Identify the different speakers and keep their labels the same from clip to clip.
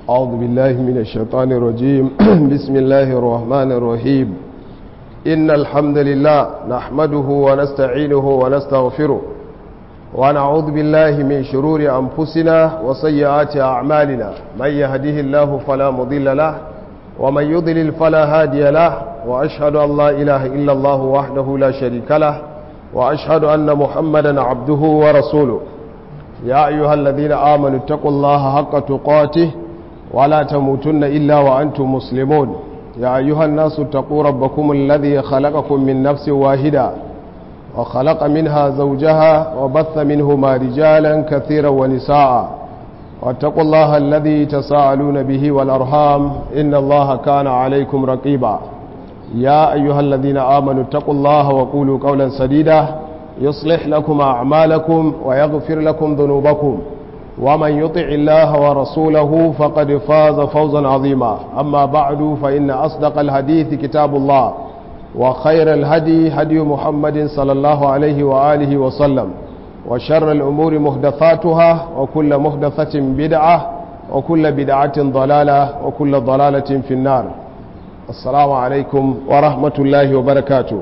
Speaker 1: أعوذ بالله من الشيطان الرجيم بسم الله الرحمن الرحيم إن الحمد لله نحمده ونستعينه ونستغفره ونعوذ بالله من شرور أنفسنا وسيئات أعمالنا من يهده الله فلا مضل له ومن يضلل فلا هادي له وأشهد أن لا إله إلا الله وحده لا شريك له وأشهد أن محمدا عبده ورسوله يا أيها الذين آمنوا اتقوا الله حق تقاته ولا تموتن إلا وأنتم مسلمون يا أيها الناس اتقوا ربكم الذي خلقكم من نفس واحدة وخلق منها زوجها وبث منهما رجالا كثيرا ونساء واتقوا الله الذي تساءلون به والأرحام إن الله كان عليكم رقيبا يا أيها الذين آمنوا اتقوا الله وقولوا قولا سديدا يصلح لكم أعمالكم ويغفر لكم ذنوبكم ومن يطع الله ورسوله فقد فاز فوزا عظيما أما بعد فإن أصدق الحديث كتاب الله وخير الهدي هدي محمد صلى الله عليه وآله وسلم وشر الأمور محدثاتها وكل محدثة بدعة وكل بدعة ضلالة وكل ضلالة في النار السلام عليكم ورحمة الله وبركاته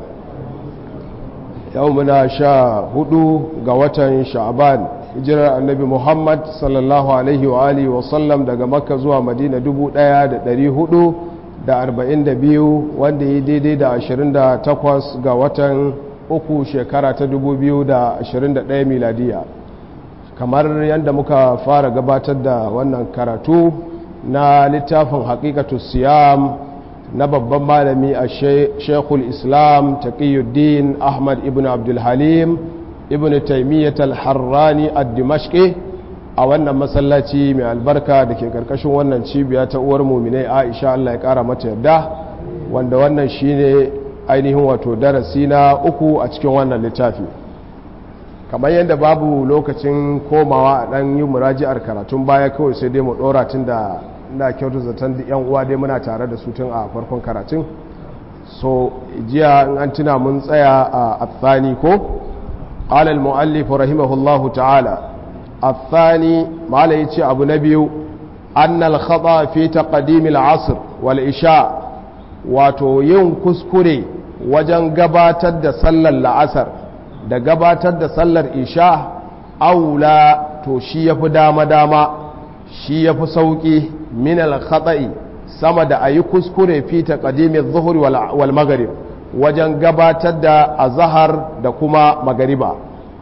Speaker 1: يومنا شاء هدو قوة شعبان hijirar annabi muhammad sallallahu alaihi wa alihi wasallam daga makka zuwa madina 1442 wanda yi daidai da 28 ga watan uku shekara ta 2021 miladiya kamar yadda muka fara gabatar da wannan karatu na littafin haƙiƙatu siyam na babban malami a shekul islam taqiyuddin ahmad ibn abdulhalim ibn taimiyyat al-harrani ad-dimashqi a wannan masallaci mai albarka da ke karkashin wannan cibiya ta uwar muminai aisha Allah ya kara mata yadda wanda wannan shine ainihin wato darasi na uku a cikin wannan littafi kamar yadda babu lokacin komawa a dan yi muraji'ar karatun baya kawai sai dai mu dora tun da ina kyautu zaton yan uwa dai muna tare da su tun a farkon karatun so jiya in an tuna mun tsaya a athani ko قال المؤلف رحمه الله تعالى الثاني ما ليتي أبو نبي أن الخطأ في تقديم العصر والإشاء wato yin kuskure wajen gabatar da sallar la'asar da gabatar da sallar isha aula to shi ya fi dama-dama shi ya fi sauƙi min al-khata'i sama da a yi kuskure fi taqdimin zuhuri wal maghrib wajen gabatar da azahar da kuma magariba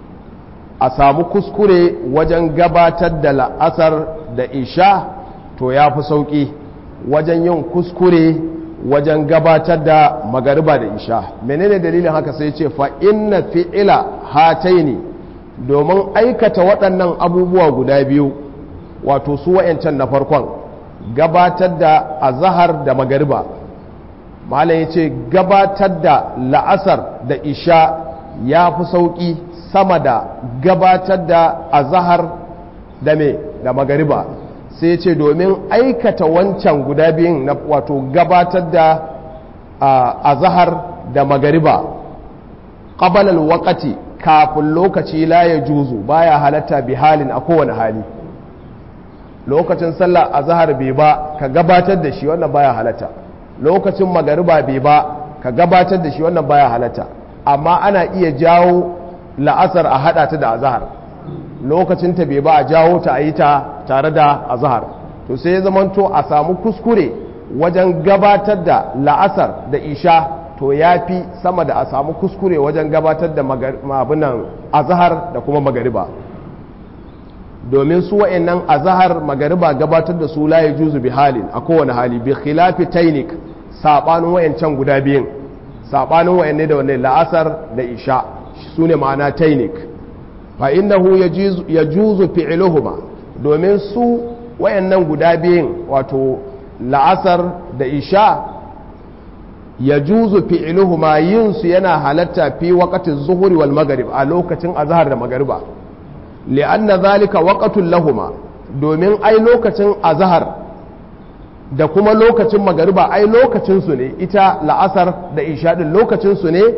Speaker 1: a samu kuskure wajen gabatar da la'asar da isha to ya fi sauƙi wajen yin kuskure wajen gabatar da magariba da isha menene dalilin haka sai ce fa inna fi'ila hataini domin aikata waɗannan abubuwa guda biyu wato su wa'yancan na farkon gabatar da azahar da magariba malam ya ce gabatar da la'asar da isha ya fi sauƙi sama da gabatar da azahar da me da magariba sai ya ce domin aikata wancan guda biyun na wato gabatar da azahar da magariba ƙabalar wakati kafin lokaci la ya juzu baya halatta bi halin a kowane hali lokacin sallah azahar bai ba ka gabatar da shi wannan baya halatta lokacin magariba bai ba ka gabatar da shi wannan baya halatta amma ana iya jawo la'asar a hada ta da azahar lokacin ta bai ba a jawo ta a yi ta tare da azahar to sai ya zamanto a samu kuskure wajen gabatar da la'asar da isha to ya fi sama da a samu kuskure wajen gabatar da mabinan azahar da kuma magariba domin su wa'annan azahar magariba gabatar da su la juzu bi halin a kowane hali bi khilafi tainik sabanin wayancan guda biyun sabanin wayanne da wanne la'asar da isha su ne ma'ana tainik fa innahu yajuzu fi'luhuma domin su wayannan guda biyun wato la'asar da isha yajuzu fi'luhuma yin su yana halatta fi waqtin zuhuri wal maghrib a lokacin azhar da magriba li'anna zalika waqatul lahuma domin ai lokacin azhar da kuma lokacin magariba ai lokacin su ne ita la'asar da isha din lokacin su ne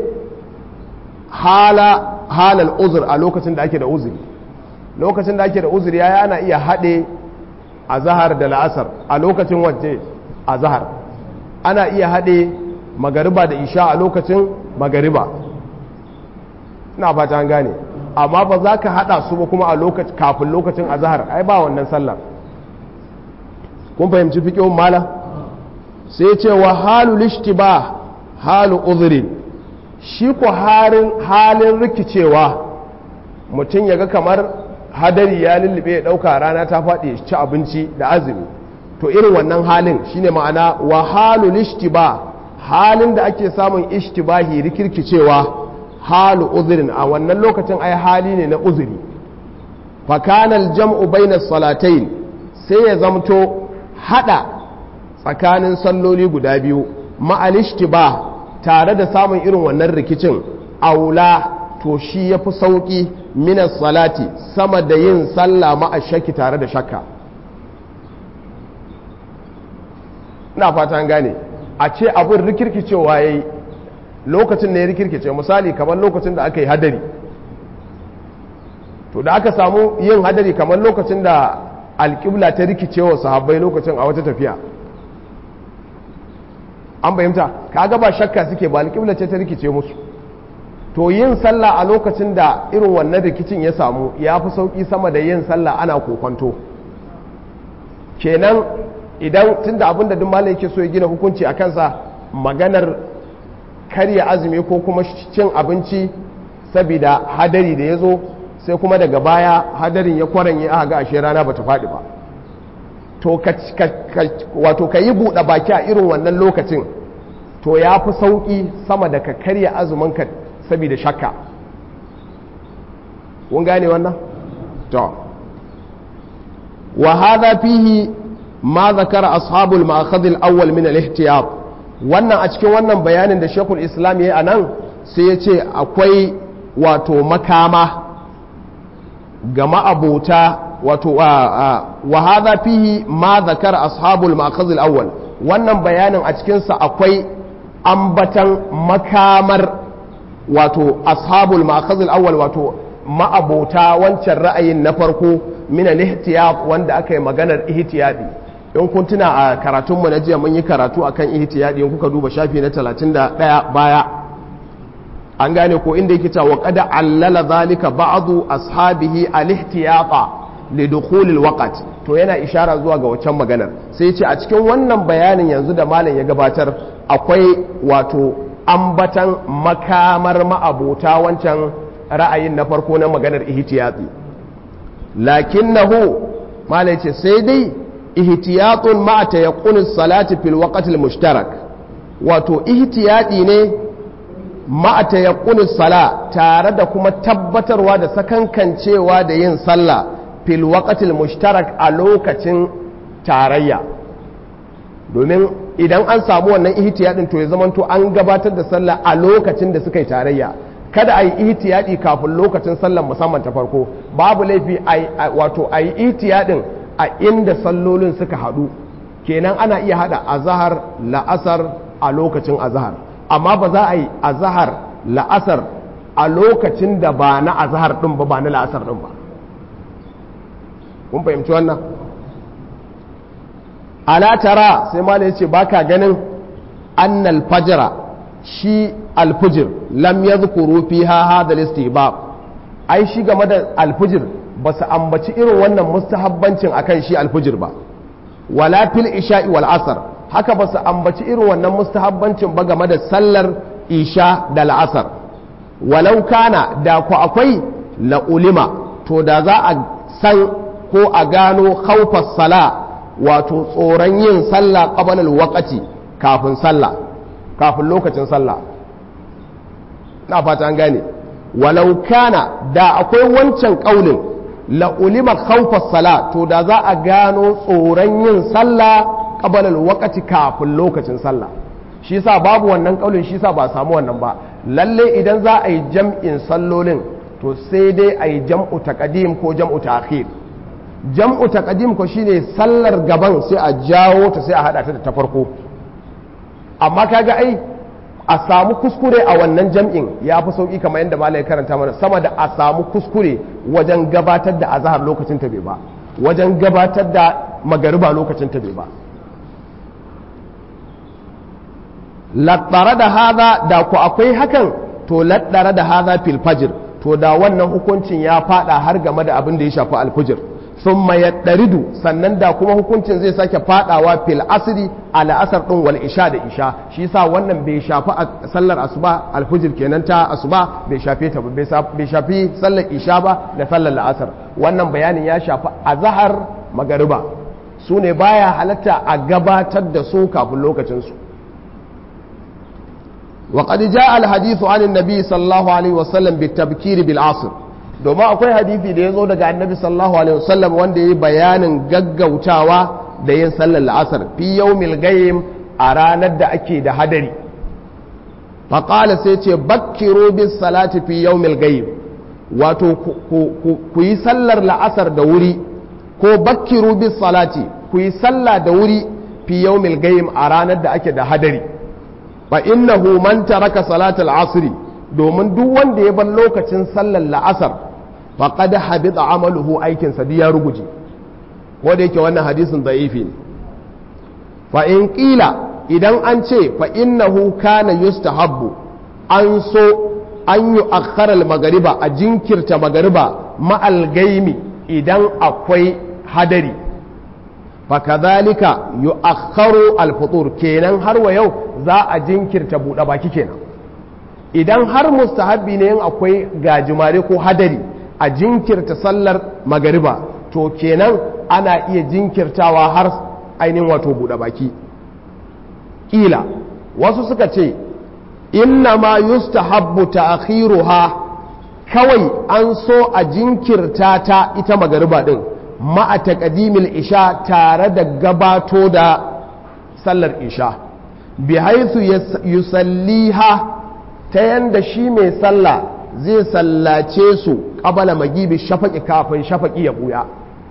Speaker 1: hala halal uzur a lokacin da ake da uzuri lokacin da ake da uzuri ya ana iya haɗe azhar da la'asar a lokacin wacce azhar ana iya haɗe magariba da isha a lokacin magariba ina fata an gane amma ba za ka haɗa su ba kuma a lokacin kafin lokacin azhar ai ba wannan sallar kun fahimci fiƙihun mala sai ce wa halu lishtiba halu uzuri shi ko halin rikicewa mutum ya ga kamar hadari ya lullube ya ɗauka rana ta faɗi ya ci abinci da azumi to irin wannan halin shine ma'ana wa halu lishtiba halin da ake samun ishtibahi rikirkicewa halu uzurin a wannan lokacin ai hali ne na uzuri fakanal jam'u bainas salatain sai ya zamto hada tsakanin salloli guda biyu ma'alishtiba tare da samun irin wannan rikicin aula to shi ya fi sauƙi minas salati sama da yin sallah ma'ashaki tare da shakka ina fata gane a ce abin rikirkicewa ya yi lokacin da ya rikirkice misali kamar lokacin da aka yi hadari to da aka samu yin hadari kamar lokacin da alƙibla ta rikicewa sahabbai lokacin a wata tafiya an bayyanta kaga ba shakka suke ba alƙibla ce ta rikice musu to yin sallah a lokacin da irin wannan rikicin ya samu ya fi sauƙi sama da yin sallah ana kokonto kenan idan tun da abin da duk malam yake so ya gina hukunci a kansa maganar karya azumi ko kuma cin abinci saboda hadari da ya zo sai kuma daga baya hadarin ya kwaranye aka ga ashe rana bata faɗi ba to wato ka yi buɗe baki a irin wannan lokacin to ya fi sauƙi sama da ka karya azuminka saboda shakka kun gane wannan? to wa hadha fihi ma zakara ashabul ma'akhadh al-awwal min al-ihtiyat wannan a cikin wannan bayanin da Sheikhul Islam yayi anan sai ya ce akwai wato makama ga ma'abota wato wa hadha fihi ma zakara ashabul ma'akhadh al-awwal wannan bayanin a cikin sa akwai ambatan makamar wato ashabul ma'akhadh al-awwal wato ma'abota wancan ra'ayin na farko min al-ihtiyat wanda aka yi maganar ihtiyadi in kun tuna a karatunmu na jiya mun yi karatu akan ihtiyadi in kuka duba shafi na 31 baya an gane ko inda yake cewa qad allala zalika ba'du ashabihi al-ihtiyata li dukhul al-waqt to yana ishara zuwa ga waccan maganar sai ce a cikin wannan bayanin yanzu da malam ya gabatar akwai wato ambatan makamar ma'abota wancan ra'ayin na farko na maganar ihtiyati lakinnahu malam ce sai dai ihtiyatun ma tayaqqun salati fil waqt mushtarak wato ihtiyadi ne ma tayaqqun sala tare da kuma tabbatarwa da sakankancewa da yin sallah fil waqt mushtarak a lokacin tarayya domin idan an samu wannan ihtiyadin to ya zamanto an gabatar da sallah a lokacin da suka yi tarayya kada a yi ihtiyadi kafin lokacin sallar musamman ta farko babu laifi wato a yi ihtiyadin a inda sallolin suka haɗu kenan ana iya haɗa azahar la'asar a lokacin azahar amma ba za a yi azahar la'asar a lokacin da ba na azahar ɗin ba ba na la'asar ɗin ba kun fahimci wannan ala tara sai malai ce baka ganin annal fajra shi alfujir lam yadhkuru fiha hadha al-istihbab ai shi game da alfujir ba su ambaci irin wannan mustahabbancin akan shi alfujir ba wala fil isha'i wal asr haka ba su ambaci irin wannan mustahabbancin ba game da sallar isha da la'asar walau kana da ku akwai la ulima to da za a san ko a gano khawfas sala wato tsoron yin sallah qabla al kafin sallah kafin lokacin sallah na fata an gane walau kana da akwai wancan kaulin la'ulima khawfas sala to da za a gano tsoron yin sallah qabalal wakati kafin lokacin sallah shi yasa babu wannan kaulin shi yasa ba samu wannan ba lalle idan za a yi jam'in sallolin to sai dai a yi jam'u taqdim ko jam'u ta'khir jam'u taqdim ko shine sallar gaban sai a jawo ta sai a hada ta da ta farko amma kaga ai a samu kuskure a wannan jam'in ya fi sauƙi kamar yadda malai karanta mana sama da a samu kuskure wajen gabatar da azahar lokacin ta bai ba wajen gabatar da magariba lokacin ta bai ba lattare da haza da ku akwai hakan to lattare da haza fil fajr to da wannan hukuncin ya fada har game da abin da ya shafi alfujir sun mayaddaridu sannan da kuma hukuncin zai sake fadawa fil asiri a la'asar din wal isha da isha shi sa wannan bai shafi sallar asuba alfujir kenan ta asuba bai shafe ta bai shafi sallar isha ba da sallar la'asar wannan bayanin ya shafi azhar magariba su ne baya halatta a gabatar da su kafin lokacin su وقد جاء الحديث عن النبي صلى الله عليه وسلم بالتبكير بالعصر domin akwai hadisi da ya zo daga annabi sallallahu alaihi wasallam wanda ya yi bayanin gaggautawa da yin sallar la'asar fi yawmil gayyim a ranar da ake da hadari faƙala sai ce bakkiru bis salati fi yawmil gayyim wato ku yi sallar la'asar da wuri ko bakkiru bis salati ku yi sallah da wuri fi yawmil gayyim a ranar da ake da hadari fa innahu man taraka salatul asri domin duk wanda ya bar lokacin sallar la'asar faqad habita amaluhu aikin sa ya ruguje ko da yake wannan hadisin da'ifi ne fa in qila idan an ce fa innahu kana yustahabbu an so an yi akharar magariba a jinkirta magariba ma'al gaimi idan akwai hadari fakazalika yu'akhkharu al-futur kenan har wa yau za a jinkirta buɗe baki kenan idan har mustahabbi ne yin akwai gajimare ko hadari a jinkirta sallar magariba to kenan ana iya jinkirtawa har ainihin wato buɗe baki ƙila wasu suka ce inna ma yustahabbu ta'khiruha kawai an so a jinkirta ta ita magariba din ma'a taqdimil isha tare da gabato da sallar isha bi haythu yusalliha ta yanda shi mai sallah zai sallace su qabala magibi shafaqi kafin shafaqi ya buya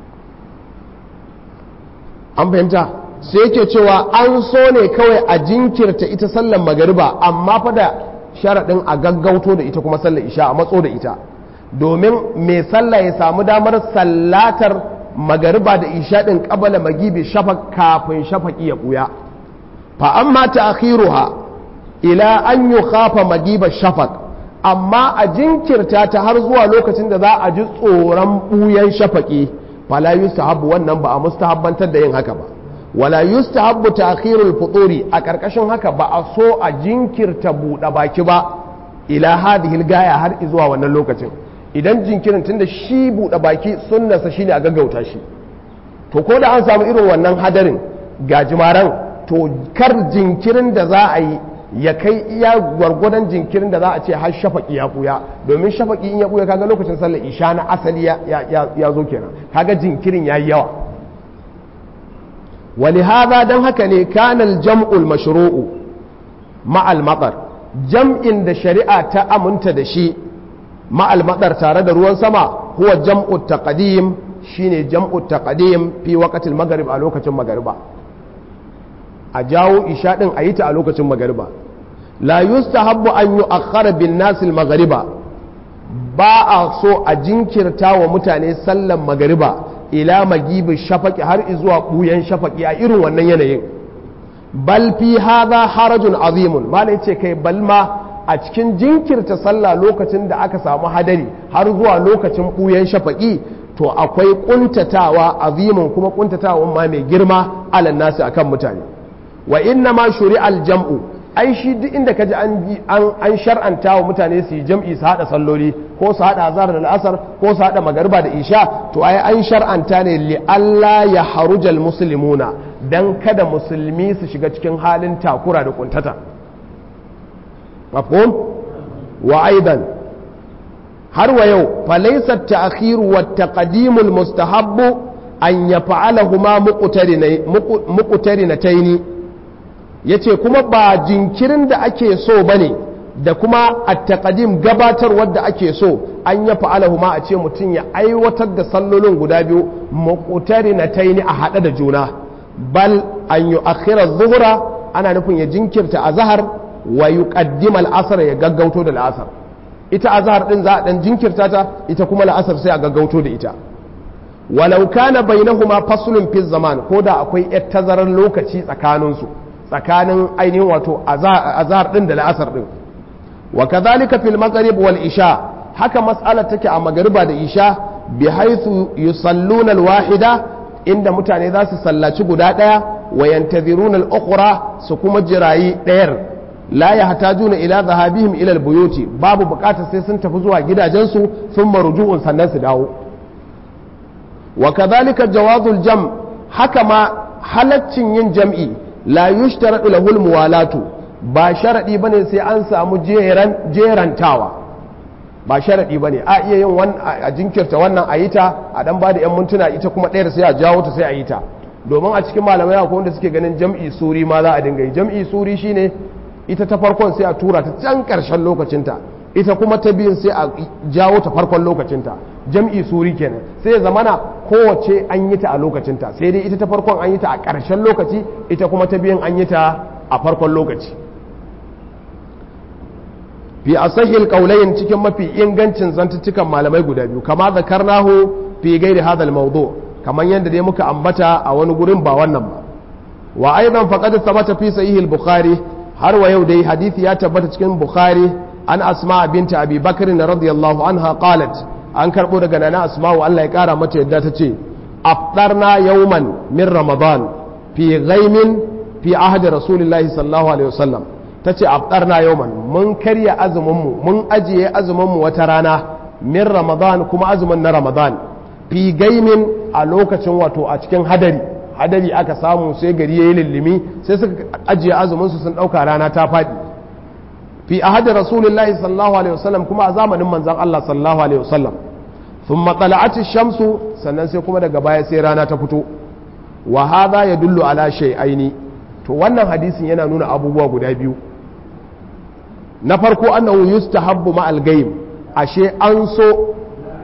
Speaker 1: an fahimta sai yake cewa an so ne kawai a jinkirta ita sallar magariba amma fa da sharaɗin a gaggauto da ita kuma sallar isha a matso da ita domin mai sallah ya samu damar sallatar magariba da isha ɗin ƙabala magibi shafak kafin shafaki ya ɓuya fa amma ta akhiruha ila an yi kafa magiba shafak amma a jinkirta ta har zuwa lokacin da za a ji tsoron ɓuyan shafaki fala yustahabbu wannan ba a mustahabbantar da yin haka ba wala yustahabbu ta'khirul futuri a karkashin haka ba a so a jinkirta buɗe baki ba ila hadhihi gaya har zuwa wannan lokacin idan jinkirin tunda shi buɗe baki sunnarsa shine a gaggauta shi to ko da an samu irin wannan hadarin gajimaran to kar jinkirin da za a yi ya kai iya gwargwadon jinkirin da za a ce har shafaki ya buya domin shafaki in ya buya kaga lokacin sallar isha na asali ya zo kenan kaga jinkirin ya yi yawa ولهذا دم هكني كان الجمع المشروع مع المطر جمع da shari'a ta aminta da shi مع المطر tare da ruwan sama huwa jam'u taqdim shine jam'u taqdim fi waqtil maghrib a lokacin magariba a jawo isha din a yi ta a lokacin magariba la yustahabbu an yu'akhkhara bin nas al maghriba ba a so a jinkirta wa mutane sallan magariba ila magibin shafaki har zuwa ɓuyan shafaki a irin wannan yanayin bal fi haza harajun azimun malai ce kai bal ma a cikin jinkirta sallah lokacin da aka samu hadari har zuwa lokacin ɓuyan shafaki to akwai kuntatawa azimun kuma kuntatawa ma mai girma alan nasu akan mutane wa inna ma shuri'al jam'u ai shi duk inda kaji an an shar'anta wa mutane su yi jam'i su hada salloli ko su hada azhar da al'asar ko su hada magariba da isha to ai an shar'anta ne li Allah ya harujal muslimuna dan kada musulmi su shiga cikin halin takura da kuntata mafhum wa aidan har wa yau falaysa at-ta'khir wa at-taqdim al-mustahabb an yaf'alahuma muqtarinatayn yace kuma ba jinkirin da ake so bane da kuma at-taqdim gabatarwar da ake so an ya fa'alahu ma a ce mutum ya aiwatar da sallolin guda biyu muqtarinatayn a hada da juna bal an yu'akhkhira adh-dhuhra ana nufin ya jinkirta azhar wa yuqaddima al-asr ya gaggauto da al-asr ita azhar din za a dan jinkirta ta ita kuma al-asr sai a gaggauto da ita walau kana bainahuma faslun fi zaman ko da akwai yar tazarar lokaci tsakaninsu tsakanin ainihin wato azhar din da la'asar din wa kadhalika fil maghrib wal isha haka mas'alar take a magariba da isha bi haythu yusalluna al wahida inda mutane za su sallaci guda daya wa yantaziruna al ukhra su kuma jirayi dayar la yahtajuna ila dhahabihim ila al buyuti babu bukatar sai sun tafi zuwa gidajensu sun maruju'un sannan su dawo wa kadhalika jawazul jam haka ma halaccin yin jam'i la yushtaradu lahu al muwalatu ba sharaɗi ba ne sai an samu jerantawa ba sharaɗi ba ne a iya yin a jinkirta wannan a yi ta a ɗan ba da 'yan mintuna ita kuma ɗayar sai a jawo ta sai a yi ta domin a cikin malamai akwai wanda suke ganin jam'i suri ma za a dinga yi jam'i suri shine ita ta farkon sai a tura ta can ƙarshen lokacinta ita kuma ta biyun sai a jawo ta farkon lokacinta jam'i suri kenan sai ya zamana kowace an yi ta a lokacinta sai dai ita ta farkon an yi ta a ƙarshen lokaci ita kuma ta biyun an yi ta a farkon lokaci fi asahil qaulayn cikin mafi ingancin zantuttukan malamai guda biyu kama zakarnahu fi gairi hadal mawdu kaman yadda dai muka ambata a wani gurin ba wannan ba wa aidan faqad thabata fi sahih al-bukhari har wa yau dai hadisi ya tabbata cikin bukhari an asma binta abi bakr radiyallahu anha qalat an karbo daga nana asma wa Allah ya kara mata yadda ta ce afdarna yawman min ramadan fi ghaimin fi ahdi rasulillahi sallallahu alaihi wasallam ta ce aftarna yauman mun karya azuminmu mun ajiye azuminmu wata rana min ramadan kuma azumin na ramadan fi gaimin a lokacin wato a cikin hadari hadari aka samu sai gari ya yi lullumi sai suka ajiye azuminsu sun ɗauka rana ta faɗi fi ahadi rasulullahi sallallahu alaihi wasallam kuma a zamanin manzan Allah sallallahu alaihi wasallam sun matsala'aci shamsu sannan sai kuma daga baya sai rana ta fito wa hadha yadullu ala shay'aini to wannan hadisin yana nuna abubuwa guda biyu na farko annahu yustahabbu ma al-ghaib ashe an so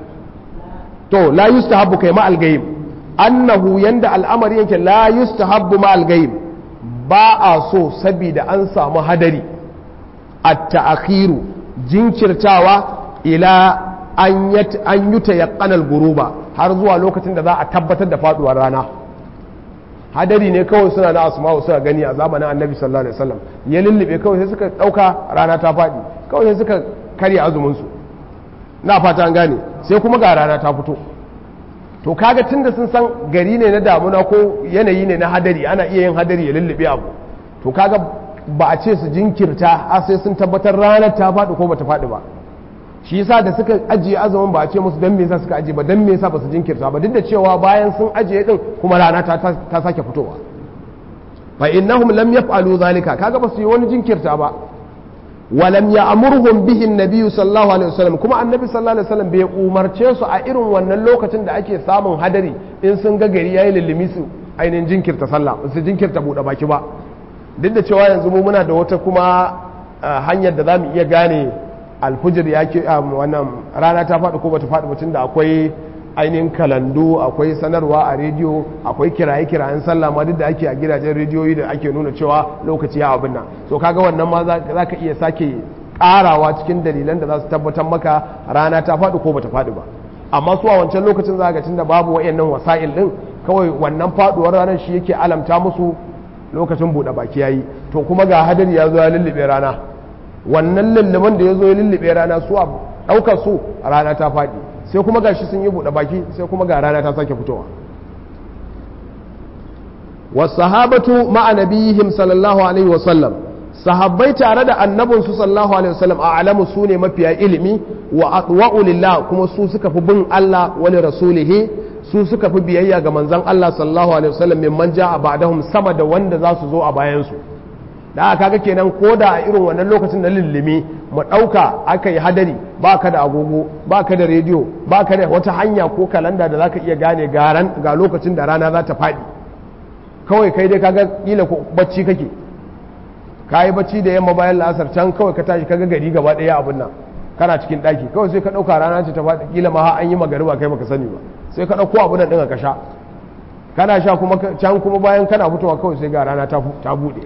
Speaker 1: to la yustahabbu kai ma al-ghaib annahu yanda al'amari yake la yustahabbu ma al-ghaib ba a so saboda an samu hadari at-ta'khiru jinkirtawa ila an yat an yuta yaqanal guruba har zuwa lokacin da za a tabbatar da faduwar rana hadari ne kawai suna na asma'u suka gani a zamanin annabi sallallahu alaihi wasallam ya lullube kawai sai suka dauka rana ta faɗi kawai sai suka karya azumin su na fata an gane sai kuma ga rana ta fito to kaga tunda sun san gari ne na damuna ko yanayi ne na hadari ana iya yin hadari ya lullube abu to kaga ba a ce su jinkirta har sai sun tabbatar ranar ta faɗi ko bata faɗi ba shi yasa da suka ajiye azumin ba a ce musu dan me yasa suka ajiye ba dan me yasa ba su jinkirta ba duk da cewa bayan sun ajiye din kuma rana ta ta sake fitowa fa innahum lam yaf'alu zalika kaga ba su yi wani jinkirta ba wa lam ya'murhum bihi an-nabiy sallallahu alaihi wasallam kuma annabi sallallahu alaihi wasallam bai umarce su a irin wannan lokacin da ake samun hadari in sun ga gari yayi lullumi su ainihin jinkirta sallah su jinkirta bude baki ba duk da cewa yanzu mu muna da wata kuma hanyar da zamu iya gane alfujir ya ke wannan rana ta faɗi ko bata faɗi mutum da akwai ainihin kalandu akwai sanarwa a rediyo akwai kiraye-kirayen sallah ma duk da ake a gidajen rediyoyi da ake nuna cewa lokaci ya abin nan so kaga wannan ma za ka iya sake ƙarawa cikin dalilan da za su tabbatar maka rana ta faɗi ko bata faɗi ba amma su a wancan lokacin za ga tunda babu wayannan wasa'il din kawai wannan faɗuwar ranar shi yake alamta musu lokacin buɗe baki yayi to kuma ga hadari ya zo ya lullube rana wannan lulluman da ya zo ya lullube rana su a ɗaukar su rana ta faɗi sai kuma gashi sun yi buɗe baki sai kuma ga rana ta sake fitowa wasahabatu ma'a nabiyihim sallallahu alaihi wasallam sahabbai tare da annabin su sallallahu alaihi wasallam a alamu su ne mafiya ilimi wa atwa'u lillah kuma su suka fi bin Allah wa li rasulihi su suka fi biyayya ga manzon Allah sallallahu alaihi wasallam mimman ja'a ba'dahum sama da wanda za su zo a bayan su da aka kaga kenan ko da a irin wannan lokacin na lullumi mu ɗauka aka yi hadari ba ka da agogo ba ka da rediyo ba ka da wata hanya ko kalanda da za ka iya gane garan ga lokacin da rana za ta faɗi kawai kai dai kaga kila ko bacci kake ka yi bacci da yamma bayan la'asar can kawai ka tashi kaga gari gaba ɗaya abin nan kana cikin ɗaki kawai sai ka ɗauka rana ce ta faɗi kila ma an yi magariba kai baka sani ba sai ka ɗauko abin nan ɗin ka sha kana sha kuma can kuma bayan kana fitowa kawai sai ga rana ta buɗe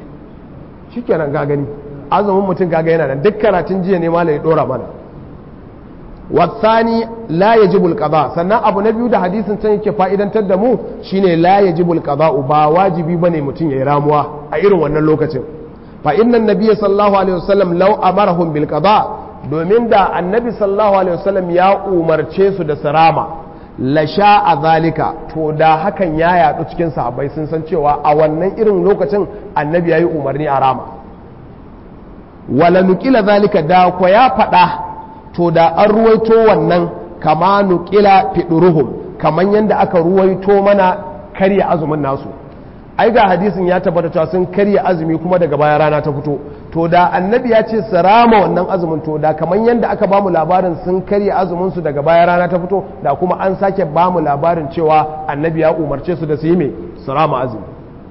Speaker 1: shikenan ga gani azumin mutum kaga yana nan duk karatun jiya ne malai dora mana wasani la yajibul qada sannan abu na biyu da hadisin can yake fa'idantar da mu shine la yajibul qada ba wajibi bane mutum yayi ramuwa a irin wannan lokacin fa inna nabiyya sallallahu alaihi wasallam law amarahum bil qada domin da annabi sallallahu alaihi wasallam ya umarce su da sarama la sha'a zalika to da hakan ya yadu cikin sahabbai sun san cewa a wannan irin lokacin annabi yayi umarni a rama wala nukila zalika da ko ya faɗa to da an ruwaito wannan kama nukila fiɗuruhum kaman yadda aka ruwaito mana karya azumin nasu ai ga hadisin ya tabbata cewa sun karya azumi kuma daga baya rana ta fito to da annabi ya ce su rama wannan azumin to da kaman yadda aka bamu labarin sun karya azumin su daga baya rana ta fito da kuma an sake bamu labarin cewa annabi ya umarce su da su yi mai su rama azumi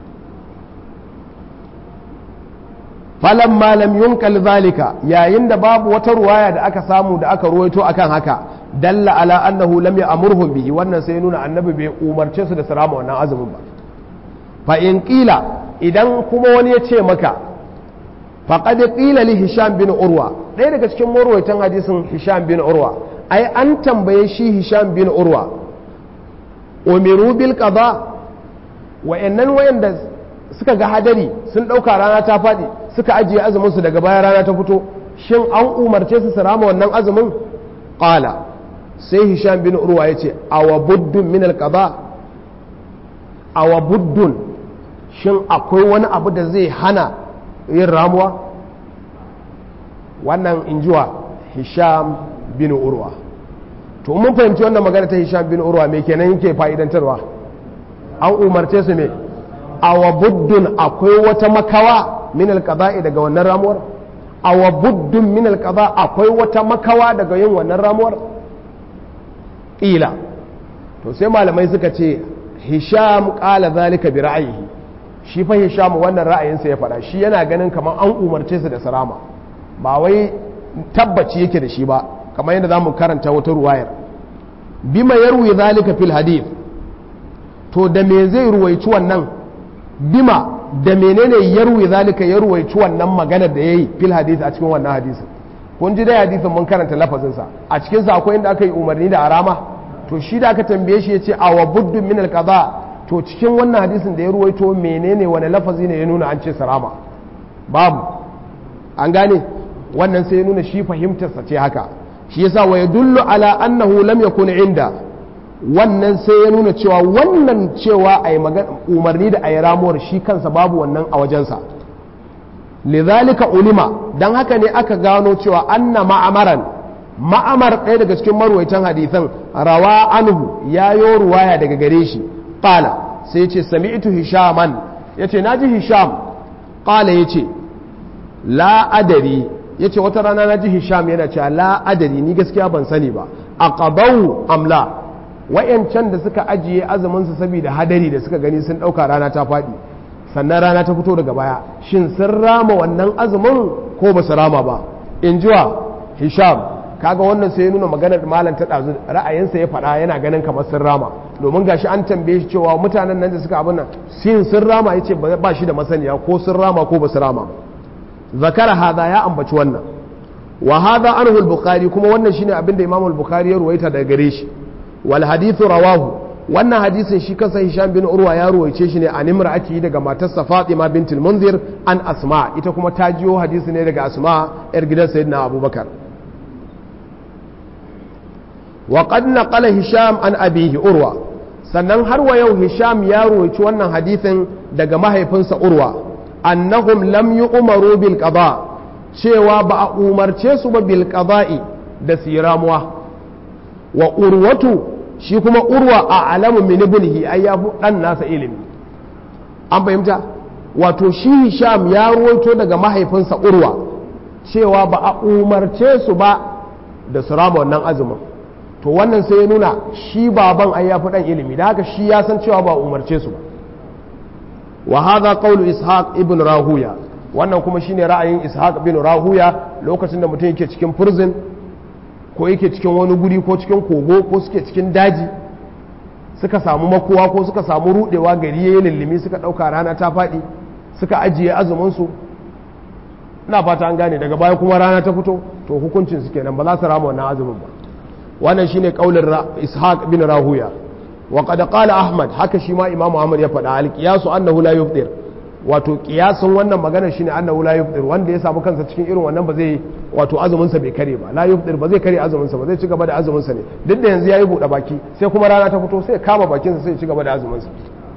Speaker 1: falan malam yunkal zalika yayin da babu wata ruwaya da aka samu da aka ruwaito akan haka dalla ala annahu lam ya'murhum bihi wannan sai nuna annabi bai umarce su da sarama wannan azumin ba fa in qila idan kuma wani ya ce maka faqad qila li hisham bin urwa ɗaya daga cikin marwaitan hadisin hisham bin urwa ai an tambaye shi hisham bin urwa umiru bil qada wa'annan wayanda suka ga hadari sun ɗauka rana ta faɗi suka ajiye azuminsu daga baya rana ta fito shin an umarce su su rama wannan azumin ƙala sai hisham bin urwa ya ce awa buddun min alƙaba awa buddun shin akwai wani abu da zai hana yin ramuwa wannan injuwa hisham bin urwa to mun fahimci wannan magana ta hisham bin urwa me kenan yake fa'idantarwa an umarce su me awa buddun akwai wata makawa min alqada'i daga wannan ramuwar awa buddun min alqada akwai wata makawa daga yin wannan ramuwar ila to sai malamai suka ce hisham qala zalika bi ra'yihi shi fa hisham wannan ra'ayinsa ya faɗa shi yana ganin kamar an umarce su da sarama ba wai tabbaci yake da shi ba kamar yadda zamu karanta wata ruwayar bima yarwi zalika fil hadith to da me zai ruwaici wannan bima da menene yarwi zalika ya ruwaici wannan magana da yayi fil hadith a cikin wannan hadisin kun ji dai hadisin mun karanta lafazin sa a cikin sa akwai inda aka yi umarni da arama to shi da aka tambaye shi yace awa buddun min alqada to cikin wannan hadisin da ya ruwaito menene wani lafazi ne ya nuna an ce sarama babu an gane wannan sai ya nuna shi fahimtarsa ce haka shi yasa wa yadullu ala annahu lam yakun inda wannan sai ya nuna cewa wannan cewa a yi umarni da a yi ramuwar shi kansa babu wannan a wajensa lizalika ulima don haka ne aka gano cewa anna ma'amaran ma'amar ɗaya daga cikin marwaitan hadithan rawa anhu ya yo ruwaya daga gare shi ƙala sai ce sami'tu hishaman ya ce na ji hisham ƙala ya ce la'adari ya ce wata rana na ji hisham yana cewa la'adari ni gaskiya ban sani ba a ƙabau amla wa'yancan da suka ajiye azuminsu saboda hadari da suka gani sun ɗauka rana ta faɗi sannan rana ta fito daga baya shin sun rama wannan azumin ko ba su rama ba in jiwa hisham kaga wannan sai ya nuna maganar malam ta ɗazu ra'ayinsa ya faɗa yana ganin kamar sun rama domin gashi an tambaye shi cewa mutanen nan da suka abin nan sin sun rama ya ce ba shi da masaniya ko sun rama ko ba su rama zakara hada ya ambaci wannan wa hada anhu al-bukhari kuma wannan shine abin da imam al-bukhari ya ruwaita daga gare shi wal hadithu rawahu wannan hadisin shi kansa hisham bin urwa ya ruwaice shi ne an imra'ati daga matarsa fatima bintul munzir an asma ita kuma ta jiyo hadisi ne daga asma yar gidan sayyidina abubakar wa qad naqala hisham an abihi urwa sannan har wa yau hisham ya ruwaici wannan hadisin daga mahaifinsa urwa annahum lam yu'maru bil qada cewa ba a umarce su ba bil qada'i da siramuwa wa urwatu shi kuma urwa a alamu min ibnihi ai ya dan nasa ilimi an fahimta wato shi hisham ya ruwaito daga mahaifinsa urwa cewa ba a umarce su ba da su rama wannan azumin to wannan sai ya nuna shi baban ai ya fi dan ilimi da haka shi ya san cewa ba umarce su ba wa hadha qawlu ishaq ibn rahuya wannan kuma shine ra'ayin ishaq ibn rahuya lokacin da mutum yake cikin prison ko yake cikin wani guri ko cikin kogo ko suke cikin daji suka samu makowa ko suka samu rudewa gari yayin lillimi suka dauka rana ta fadi suka ajiye azumin su ina fata an gane daga baya kuma rana ta fito to hukuncin su kenan ba za su rama wannan azumin ba wannan shine kaulin ishaq bin rahuya wa qad qala ahmad haka shi ma imamu ahmad ya faɗa al qiyasu annahu la yufdir wato kiyasin wannan magana shine annahu la yufdir wanda ya samu kansa cikin irin wannan ba zai wato azumin sa bai kare ba la yufdir ba zai kare azumin sa ba zai ci gaba da azumin sa ne duk da yanzu yayi buɗe baki sai kuma rana ta fito sai kama bakin sa sai ci gaba da azumin sa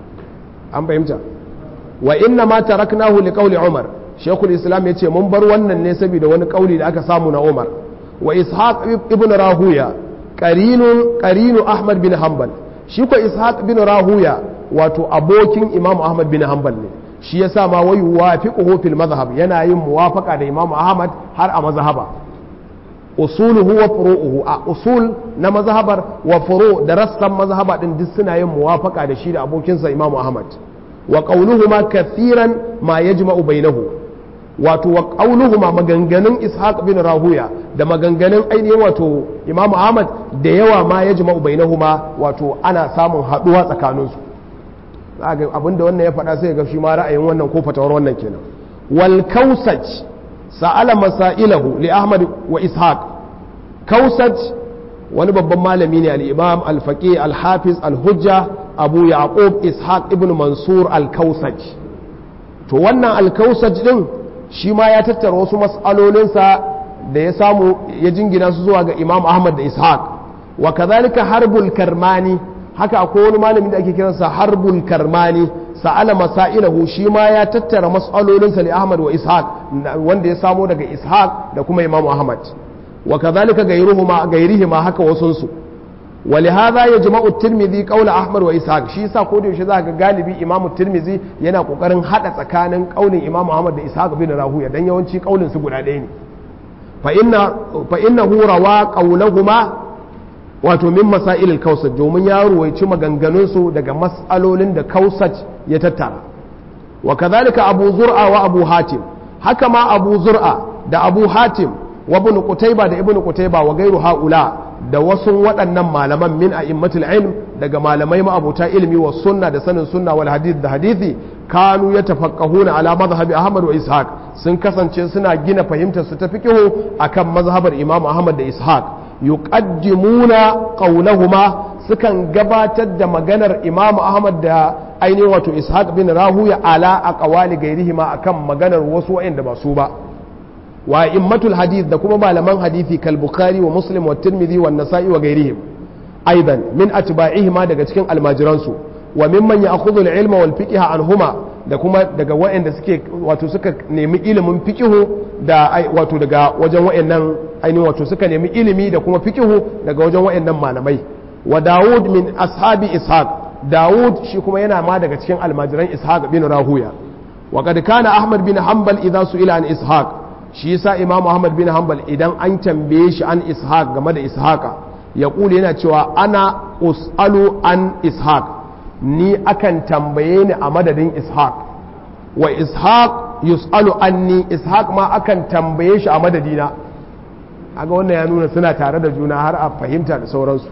Speaker 1: an fahimta wa inna ma taraknahu li qawli umar shaykhul islam yace mun bar wannan ne saboda wani kauli da aka samu na umar wa ishaq ibn rahuya qarinun qarinu ahmad bin hanbal shi ko ishaq bin rahuya wato abokin imam ahmad bin hanbal ne shi yasa ma wai wafiquhu fil madhhab yana yin muwafaqa da imam ahmad har a mazhaba usuluhu wa furu'uhu a usul na mazhabar wa furu da rassan mazhaba din duk suna yin muwafaqa da shi da abokinsa imam ahmad wa qawluhuma kathiran ma yajma'u bainahu wato wa qawluhuma maganganun ishaq bin rahuya da maganganun ainihin wato imam ahmad da yawa ma yajma'u bainahuma wato ana samun haduwa tsakaninsu ga abinda wannan ya faɗa sai ga shi ma ra'ayin wannan ko fatawar wannan kenan wal kausaj sa'ala masailahu li ahmad wa ishaq kausaj wani babban malami ne al-imam al-faqih al-hafiz al-hujja abu yaqub ishaq ibn mansur al-kausaj to wannan al-kausaj din shi ma ya tattara wasu mas'alolinsa da ya samu ya jingina su zuwa ga imam ahmad da ishaq wa kadhalika harbul karmani haka akwai wani malami da ake kiransa harbul karmani sa'ala masailahu shi ma ya tattara mas'alolinsa li ahmad wa ishaq wanda ya samo daga ishaq da kuma imam ahmad wa kadhalika gairuhuma gairihima haka wasunsu ولهذا يجمع الترمذي قول احمد واسحاق shi yasa ko da yaushe zaka ga galibi imam tirmizi yana kokarin hada tsakanin kaulin imam ahmad da ishaq bin rahuya dan yawanci kaulin su guda ɗaya ne fa inna fa innahu rawa qawluhuma wato min masail al-kausaj domin ya ruwaici maganganun su daga mas'alolin da kausaj ya tattara wa kadhalika abu zur'a wa abu hatim haka ma abu zur'a da abu hatim wa ibn qutayba da ibn qutayba wa gairu haula da wasu waɗannan malaman min a immatul ilm daga malamai ma'abuta ilmi wa sunna da sanin sunna wal hadith da hadithi kanu ya tafaqqahuna ala madhhabi ahmad wa ishaq sun kasance suna gina fahimtar su ta fiqhu akan mazhabar imam ahmad da ishaq yuqaddimuna qawlahuma sukan gabatar da maganar imam ahmad da ainihin wato ishaq bin rahuya ala aqwali gairihima akan maganar wasu wa'anda ba su ba wa immatul hadith da kuma malaman hadithi kal bukhari wa muslim wa tirmidhi wa nasa'i wa gairihim aidan min atba'ihima daga cikin almajiransu wa mimman ya'khudhu al-ilma wal fiqha anhuma da kuma daga wa'anda suke wato suka nemi ilimin fiqhu da wato daga wajen wa'annan ainihin wato suka nemi ilimi da kuma fiqhu daga wajen wa'annan malamai wa Dawud min ashabi Ishaq Dawud shi kuma yana ma daga cikin almajiran Ishaq bin Rahuya wa qad kana Ahmad bin Hanbal idza su'ila an Ishaq shi yasa Imam Ahmad bin Hanbal idan an tambaye shi an Ishaq game da Ishaqa ya kula yana cewa ana us'alu an Ishaq ni akan tambaye ni a madadin Ishaq wa Ishaq yus'alu anni Ishaq ma akan tambaye shi a madadina aga wannan ya nuna suna tare da juna har a fahimta da sauransu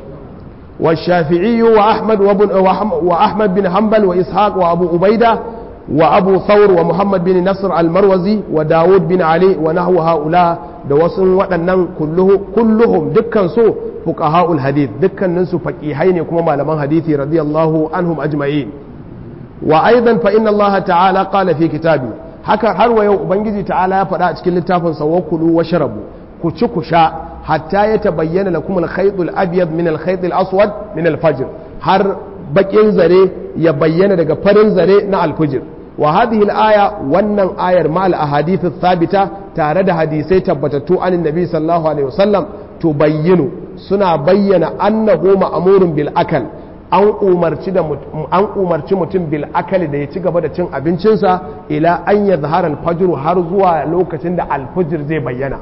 Speaker 1: والشافعي وأحمد وابن وأحمد بن حنبل وإسحاق وأبو عبيدة وأبو ثور ومحمد بن نصر المروزي وداود بن علي ونحو هؤلاء دوسن waɗannan kulluhum dukkan su fuqaha'ul hadith dukkanin su faqihai ne kuma malaman hadisi radiyallahu anhum ajma'in wa aidan fa inna Allah ta'ala qala fi kitabi haka har wa yau ubangiji ta'ala ya faɗa a cikin littafin sa wakulu wa sharabu ku ci ku sha hatta ya tabayyana lakum al-khayt al-abyad min al-khayt al-aswad min al-fajr har bakin zare ya bayyana daga farin zare na al-fajr wa hadhihi al-aya wannan ayar ma al-ahadith thabita tare da hadisai tabbatattu an nabi sallallahu alaihi wasallam tubayyinu suna bayyana annahu ma'murun bil akal an umarci da an umarci mutum bil akali da ya ci gaba da cin abincinsa ila an yadhhara al-fajr har zuwa lokacin da al-fajr zai bayyana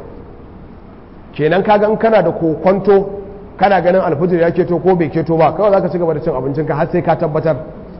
Speaker 1: kenan kaga in kana da kokonto kana ganin alfijir ya keto ko bai keto ba kawai zaka ci gaba da cin abincinka har sai ka tabbatar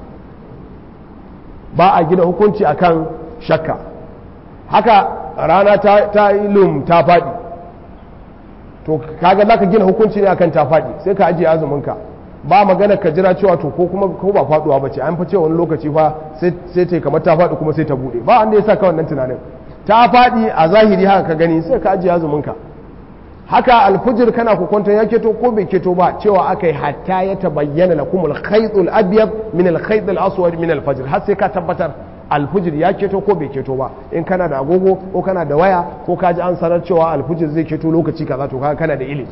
Speaker 1: ba a gina hukunci akan shakka haka rana ta yi lum ta faɗi to kaga zaka gina hukunci ne akan ta faɗi sai ka ajiye azuminka ba magana ka jira cewa to ko kuma ko ba faduwa bace an fa cewa wani lokaci fa sai ta kamar ta faɗi kuma sai ta bude ba wanda ya sa ka wannan tunanin ta faɗi a zahiri haka ka gani sai ka ajiye azuminka haka alfujir kana kokonton ya keto ko bai keto ba cewa aka yi hatta ya tabayyana lakum al-khaytul abyad min al-khayt al-aswad min al-fajr har sai ka tabbatar alfujir ya keto ko bai keto ba in kana da agogo ko kana da waya ko ka ji an sanar cewa alfujir zai keto lokaci kaza to kaga kana da ilimi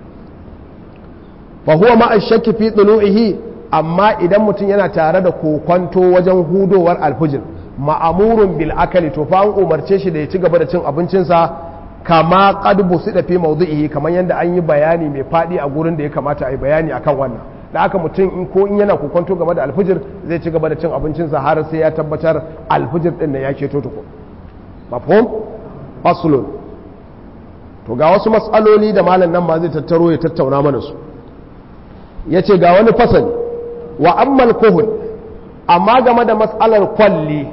Speaker 1: fa huwa ma ashakki fi tulu'ihi amma idan mutum yana tare da kokonto wajen hudowar alfujir ma'amurun bil akali to fa an umarce shi da ya ci gaba da cin abincinsa kama qad busida fi mawdi'ihi kamar yadda an yi bayani mai fadi a gurin da ya kamata a yi bayani akan wannan da aka mutum in ko in yana kokonto game da alfijir zai ci gaba da cin abincinsa har sai ya tabbatar alfijir din nan ya keto tuku mafhum faslun to ga wasu matsaloli da malam nan ma zai tattaro ya tattauna mana su yace ga wani fasali wa ammal kuhul amma game da matsalar kwalli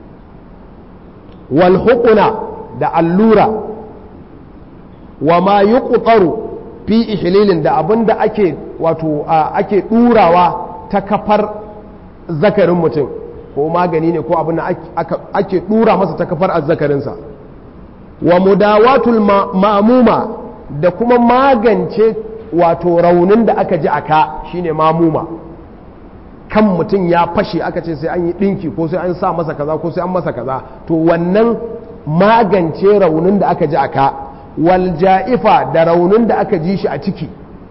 Speaker 1: wal huquna da allura wa ma yuqtaru fi ihlilin da abinda ake wato ake durawa ta kafar zakarin mutum ko magani ne ko abin da ake dura masa ta kafar azzakarinsa wa mudawatul ma'muma da kuma magance wato raunin da aka ji aka shine mamuma kan mutum ya fashe aka ce sai an yi dinki ko sai an sa masa kaza ko sai an masa kaza to wannan magance raunin da aka ji aka wal ja'ifa da raunin da aka ji shi a ciki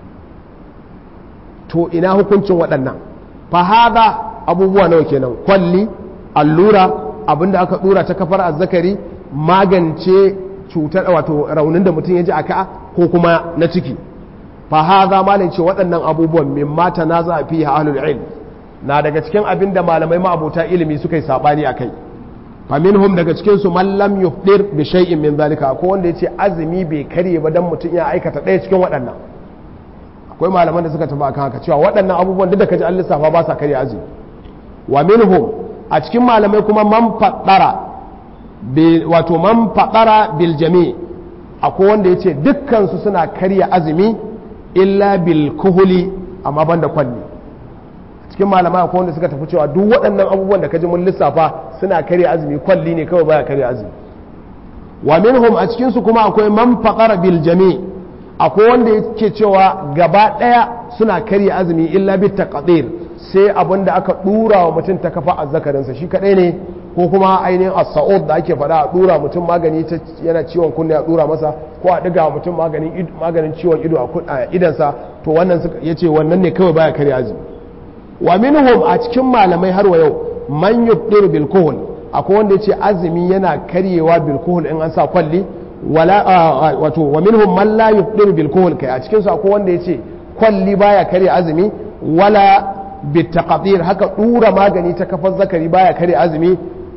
Speaker 1: to ina hukuncin waɗannan fahada abubuwa nawa kenan kwalli allura abinda aka dura ta kafar azzakari magance cutar wato raunin da mutum ya ji aka ko kuma na ciki fahada malin ce waɗannan abubuwan min mata na za a fi ahlul ilm na daga cikin abin da malamai ma'abota ilimi suka yi sabani a kai faminhum daga cikin su man lam yufdir bi shay'in min zalika ko wanda yace azumi bai karye ba dan mutum ya aikata ɗaya cikin waɗannan akwai malaman da suka tafi akan haka cewa waɗannan abubuwan duk da kaji an lissafa ba sa karya azumi wa minhum a cikin malamai kuma man faɗara wato man faɗara bil jami akwai wanda yace dukkan su suna karya azumi illa bil kuhuli amma banda kwalli cikin malamai akwai wanda suka tafi cewa duk waɗannan abubuwan da kaji mun lissafa suna karya azumi kwalli ne kawai baya karya azumi wa minhum a cikin su kuma akwai man faqara bil jami akwai wanda yake cewa gaba ɗaya suna karya azumi illa bit taqdir sai abin da aka dura wa mutum ta kafa azzakarin sa shi kadai ne ko kuma ainihin as-sa'ud da ake faɗa a dura mutum magani ta yana ciwon kunne a dura masa ko a diga mutum maganin maganin ciwon ido a idansa to wannan yace wannan ne kawai baya karya azumi wa minhum a cikin malamai har wa yau man yubdiru bil kuhul akwai wanda yace azumi yana karyewa bil kuhul in an sa kwalli wala wato wa minhum man la yubdiru bil kuhul kai a cikin su akwai wanda yace kwalli baya karya azumi wala bit taqdir haka dura magani ta kafar zakari baya karya azumi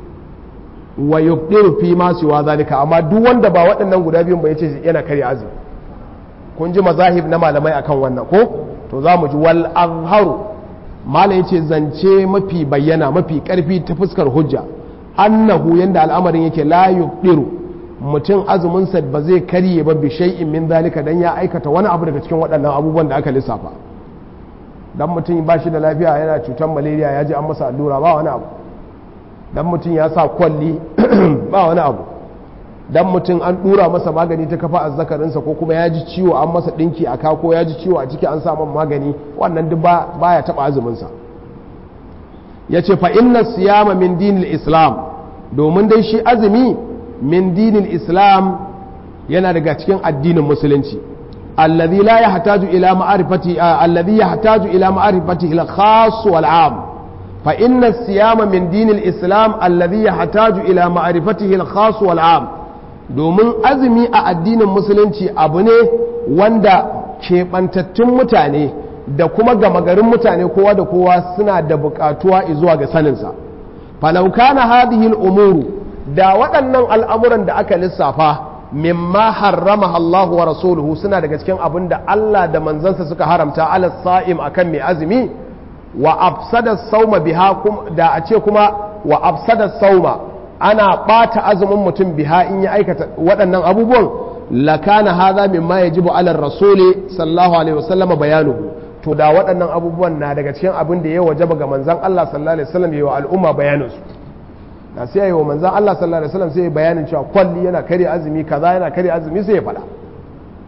Speaker 1: wa yubdiru fi ma siwa zalika amma duk wanda ba waɗannan guda biyun ba yace yana karya azumi kun ji mazahib na malamai akan wannan ko to za mu ji wal azharu malam yace zance mafi bayyana mafi karfi ta fuskar hujja annahu yanda al'amarin yake la yuqdiru mutum azumin sa ba zai karye ba bi shay'in min zalika dan ya aikata wani abu daga cikin waɗannan abubuwan da aka lissafa dan mutum ba shi da lafiya yana cutar malaria ya ji an masa allura ba wani abu dan mutum ya sa kwalli ba wani abu dan mutum an dura masa magani ta kafa azzakarinsa ko kuma ya ji ciwo an masa dinki a ka ko ya ji ciwo a ciki an sa man magani wannan duk baya taba azuminsa ya ce fa inna siyama min dinil islam domin dai shi azumi min dinil islam yana daga cikin addinin musulunci alladhi la yahtaju ila ma'rifati alladhi yahtaju ila ma'rifati al khas wal 'am fa inna siyama min dinil islam alladhi yahtaju ila ma'rifatihi al khas wal 'am domin azumi a addinin musulunci abu ne wanda keɓantattun mutane da kuma gama garin mutane kowa da kowa suna da buƙatuwa zuwa ga saninsa falauka na hadihil umuru da waɗannan al'amuran da aka lissafa mimma harrama Allah wa rasuluhu suna daga cikin abin da Allah da manzansa suka haramta ala sa'im akan mai azumi wa afsada sauma biha da a ce kuma wa afsada sauma ana ɓata azumin mutum biha in ya aikata waɗannan abubuwan lakana haza mimma yajibu ala rasuli sallallahu alaihi wasallam bayanuhu to da waɗannan abubuwan na daga cikin abin da ya wajaba ga manzon Allah sallallahu alaihi wasallam yayi wa al'umma bayanin su da sai yayi wa manzon Allah sallallahu alaihi wasallam sai bayanin cewa kwalli yana kare azumi kaza yana kare azumi sai ya faɗa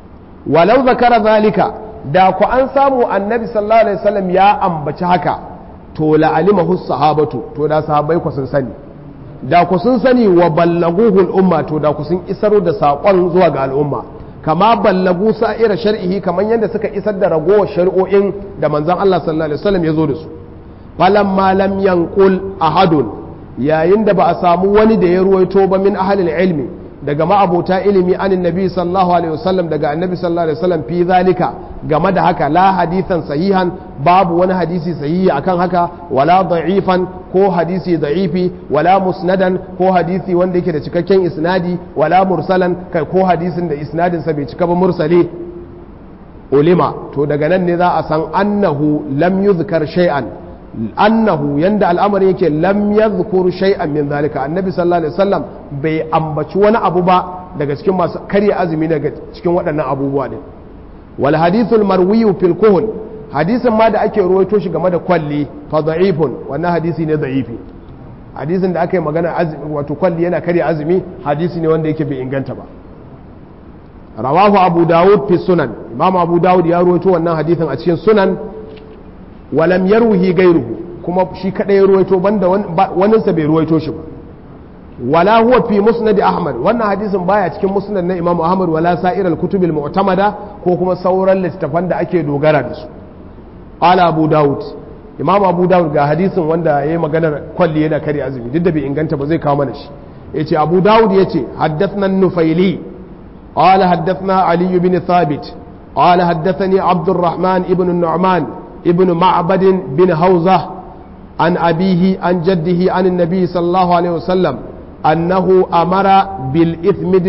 Speaker 1: walau zakara zalika da ku an samu annabi sallallahu alaihi wasallam ya ambaci haka to la'alimahu sahabatu to da sahabbai ku sun sani da ku sun sani wa ballaguhu al'umma to da ku sun isar da saƙon zuwa ga al'umma kama ballagu sa'ira shar'ihi kamar yadda suka isar da ragowar shari'o'in da manzon Allah sallallahu alaihi wasallam ya zo da su falamma lam yanqul ahadun yayin da ba a samu wani da ya ruwaito ba min ahlil ilmi daga ma'abota ilimi anin nabi sallallahu alaihi wasallam daga annabi sallallahu alaihi wasallam fi zalika game da haka la hadithan sahihan babu wani hadisi sahihi akan haka wala da'ifan ko hadisi da'ifi wala musnadan ko hadisi wanda yake da cikakken isnadi wala mursalan kai ko hadisin da isnadin sa bai cika ba mursali ulima to daga nan ne za a san annahu lam yuzkar shay'an annahu yanda al'amari yake lam yadhkur shay'an min zalika annabi sallallahu alaihi wasallam bai ambaci wani abu ba daga cikin masu karya azumi daga cikin waɗannan abubuwa ne wal hadithul marwiyu fil kuhul hadisin ma da ake ruwaito shi game da kwalli fa da'ifun wannan hadisi ne da'ifi hadisin da aka yi magana azumi wato kwalli yana karya azumi hadisi ne wanda yake bai inganta ba rawahu abu dawud fi sunan imam abu dawud ya ruwaito wannan hadisin a cikin sunan walam yarwihi gairuhu kuma shi kadai ruwaito banda waninsa bai ruwaito shi ba wala huwa fi musnad ahmad wannan hadisin baya cikin musnad na imam ahmad wala sa'ir al-kutub al-mu'tamada ko kuma sauran littafan da ake dogara da su qala abu daud imam abu daud ga hadisin wanda yayi maganar kwalli yana kare azumi duk da bai inganta ba zai kawo mana shi yace abu daud yace haddathna an-nufaili qala haddathna ali ibn thabit qala haddathani abd الرحمن ibn النعمان ابن معبد بن هوزة عن أبيه عن جده عن النبي صلى الله عليه وسلم أنه أمر بالإثمد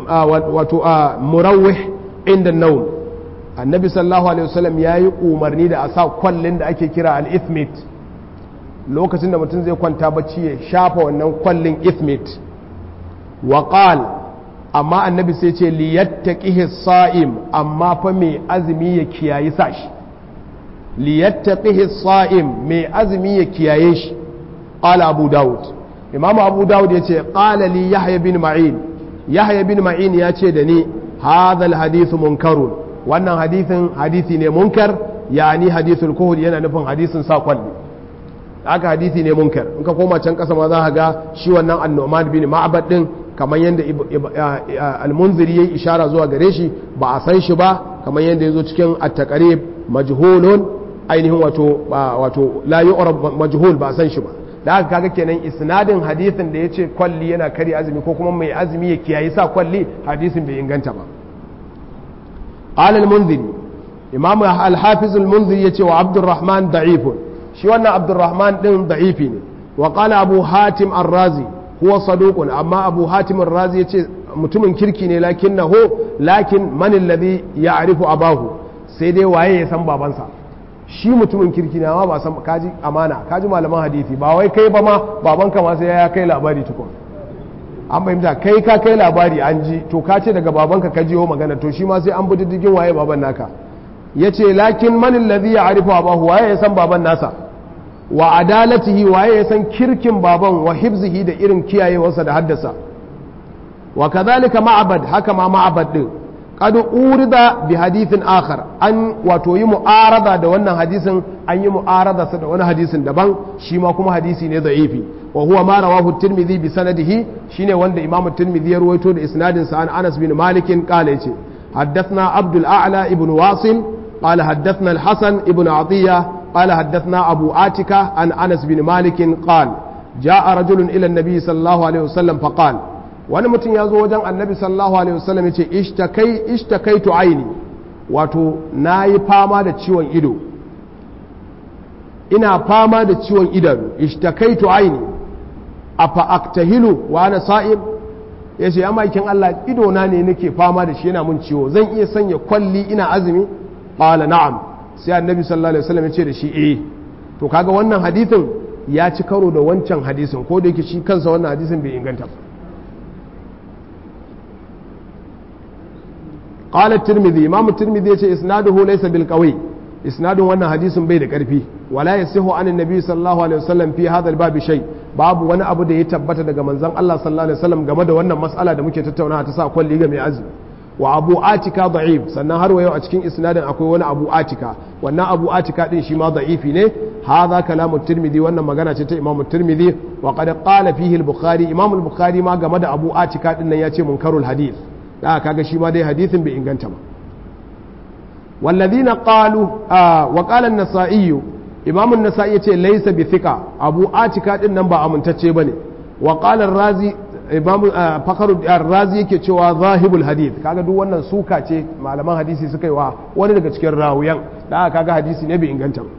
Speaker 1: المروح عند النوم النبي صلى الله عليه وسلم يا umarni da a sa kwallin da ake kira al-ithmit lokacin da mutum zai kwanta bacci ya shafa wannan kwallin ithmit wa qal amma annabi sai ce liyattaqihi sa'im amma fa mai azumi ya kiyayi sashi liyattaqihi sa'im mai azumi ya kiyaye shi qala abu daud imamu abu daud yace qala li yahya bin ma'in yahya bin ma'in yace da ni hadha alhadith munkarun wannan hadithin hadisi ne munkar yani hadithul kuhul yana nufin hadisin sa kwalli haka hadisi ne munkar in ka koma can kasa ma za ka ga shi wannan annoman bin ma'bad din kamar yadda al-munziri yayi ishara zuwa gare shi ba a san shi ba kamar yadda yazo cikin at-taqrib majhulun ainihin wato wato la yu'rab majhul ba san shi ba da haka kaga kenan isnadin hadisin da yace kwalli yana kari azumi ko kuma mai azumi ya kiyayi sa kwalli hadisin bai inganta ba qala al-munziri imam al-hafiz al-munziri yace wa abdurrahman da'ifun shi wannan abdurrahman din da'ifi ne wa qala abu hatim ar-razi huwa saduqun amma abu hatim ar-razi yace mutumin kirki ne lakinnahu lakin man alladhi ya'rifu abahu sai dai waye ya san babansa shi mutumin kirki ne amma ba san kaji amana kaji malaman hadisi ba wai kai ba ma babanka ma sai ya kai labari tukun an fahimta kai ka kai labari an ji to ka ce daga babanka ka jiyo magana to shi ma sai an bi diddigin waye baban naka yace lakin man alladhi ya'rifu abahu waye ya san baban nasa wa adalatihi waye ya san kirkin baban wa hibzihi da irin kiyayewarsa da haddasa wa kadhalika ma'abad haka ma ma'abad din qad urida bi hadithin akhar an wato yi mu'arada da wannan hadisin an yi mu'arada sa da wani hadisin daban shi ma kuma hadisi ne da'ifi wa huwa ma rawahu tirmidhi bi sanadihi shine wanda imamu tirmidhi ya ruwaito da isnadin sa an Anas bin Malik qala yace حدثنا عبد الأعلى ابن واصل قال حدثنا الحسن ابن عطية قال حدثنا أبو آتكة عن أنس بن مالك قال جاء رجل إلى النبي صلى الله عليه وسلم فقال wani mutum ya zo wajen annabi sallallahu alaihi wasallam ya ce ishtakaitu aini wato na yi fama da ciwon ido ina fama da ciwon idanu ishtakaitu aini a fa'aktahilu wa ana sa'im ya ce maikin Allah idona ne nake fama da shi yana mun ciwo zan iya sanya kwalli ina azumi ƙala na'am sai annabi sallallahu alaihi wasallam ya ce da shi eh to kaga wannan hadithin ya ci karo da wancan hadisin ko da yake shi kansa wannan hadisin bai inganta ba قال الترمذي امام الترمذي يقول اسناده ليس بالقوي اسناد wannan hadisin bai da karfi wala yasihu an annabi sallallahu alaihi wasallam fi hadha albab shay babu wani abu da ya tabbata daga manzon Allah sallallahu alaihi wasallam game da wannan mas'ala da muke tattaunawa ta sa kwalli ga mai azumi wa abu atika da'if sannan har wayo a cikin isnadin akwai wani abu atika wannan abu atika din shi ma da'ifi ne hadha kalamu tirmidhi wannan magana ce ta imam tirmidhi wa qad qala fihi al-bukhari imam al-bukhari ma game da abu atika din nan yace munkarul hadith da kaga shi ma dai hadithin bai inganta ba والذين قالوا آه وقال النسائي امام النسائي yace laysa bi thiqa abu atika din nan ba amintacce bane wa qala ar-razi imam fakharu ar-razi yake cewa zahibul hadith kaga duk wannan suka ce malaman hadisi suka yi wa wani daga cikin rawiyan da kaga hadisi ne bai inganta ba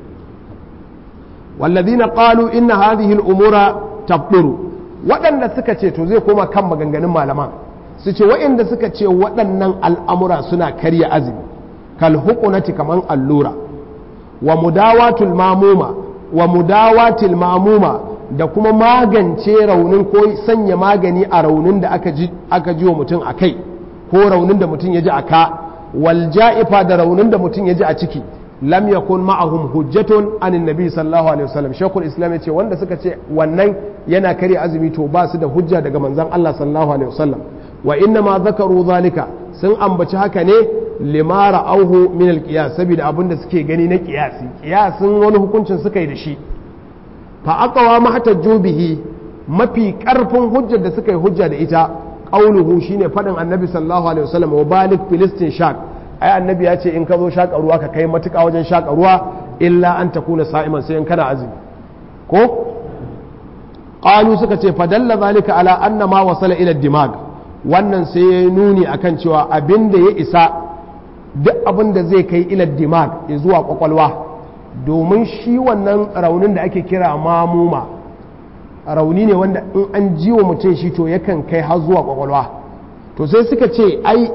Speaker 1: walladhina qalu inna hadhihi al-umura tabduru waɗanda suka ce to zai koma kan maganganun malaman su ce waɗanda suka ce waɗannan al'amura suna karya azumi kalhukunati kaman allura wa mudawatul mamuma wa mudawatil mamuma da kuma magance raunin ko sanya magani a raunin da aka ji aka ji wa mutum a kai ko raunin da mutum ya ji a ka wal ja'ifa da raunin da mutum ya ji a ciki lam yakun ma'ahum hujjatun anin nabi sallallahu alaihi wasallam shekul islam ya ce wanda suka ce wannan yana kare azumi to ba su da hujja daga manzon Allah sallallahu alaihi wasallam wa inna ma zakaru zalika sun ambaci haka ne limara auhu min alqiyas saboda abin da suke gani na qiyasi qiyasin wani hukuncin suka yi da shi fa aqwa mahtajju bihi mafi karfin hujjar da suka yi hujja da ita qauluhu shine fadin annabi sallallahu alaihi wasallam wa balik filistin shaq ai annabi ya ce in ka zo shaka ruwa ka kai matuƙa wajen shaka ruwa illa an takuna sa'iman sai in kana azumi ko qalu suka ce fadalla zalika ala anna ma wasala ila dimag wannan sai ya nuni akan cewa abin da ya isa duk abin da zai kai ila dimag ya zuwa kwakwalwa domin shi wannan raunin da ake kira mamuma rauni ne wanda in an ji wa mutum shi to yakan kai har zuwa kwakwalwa to sai suka ce ai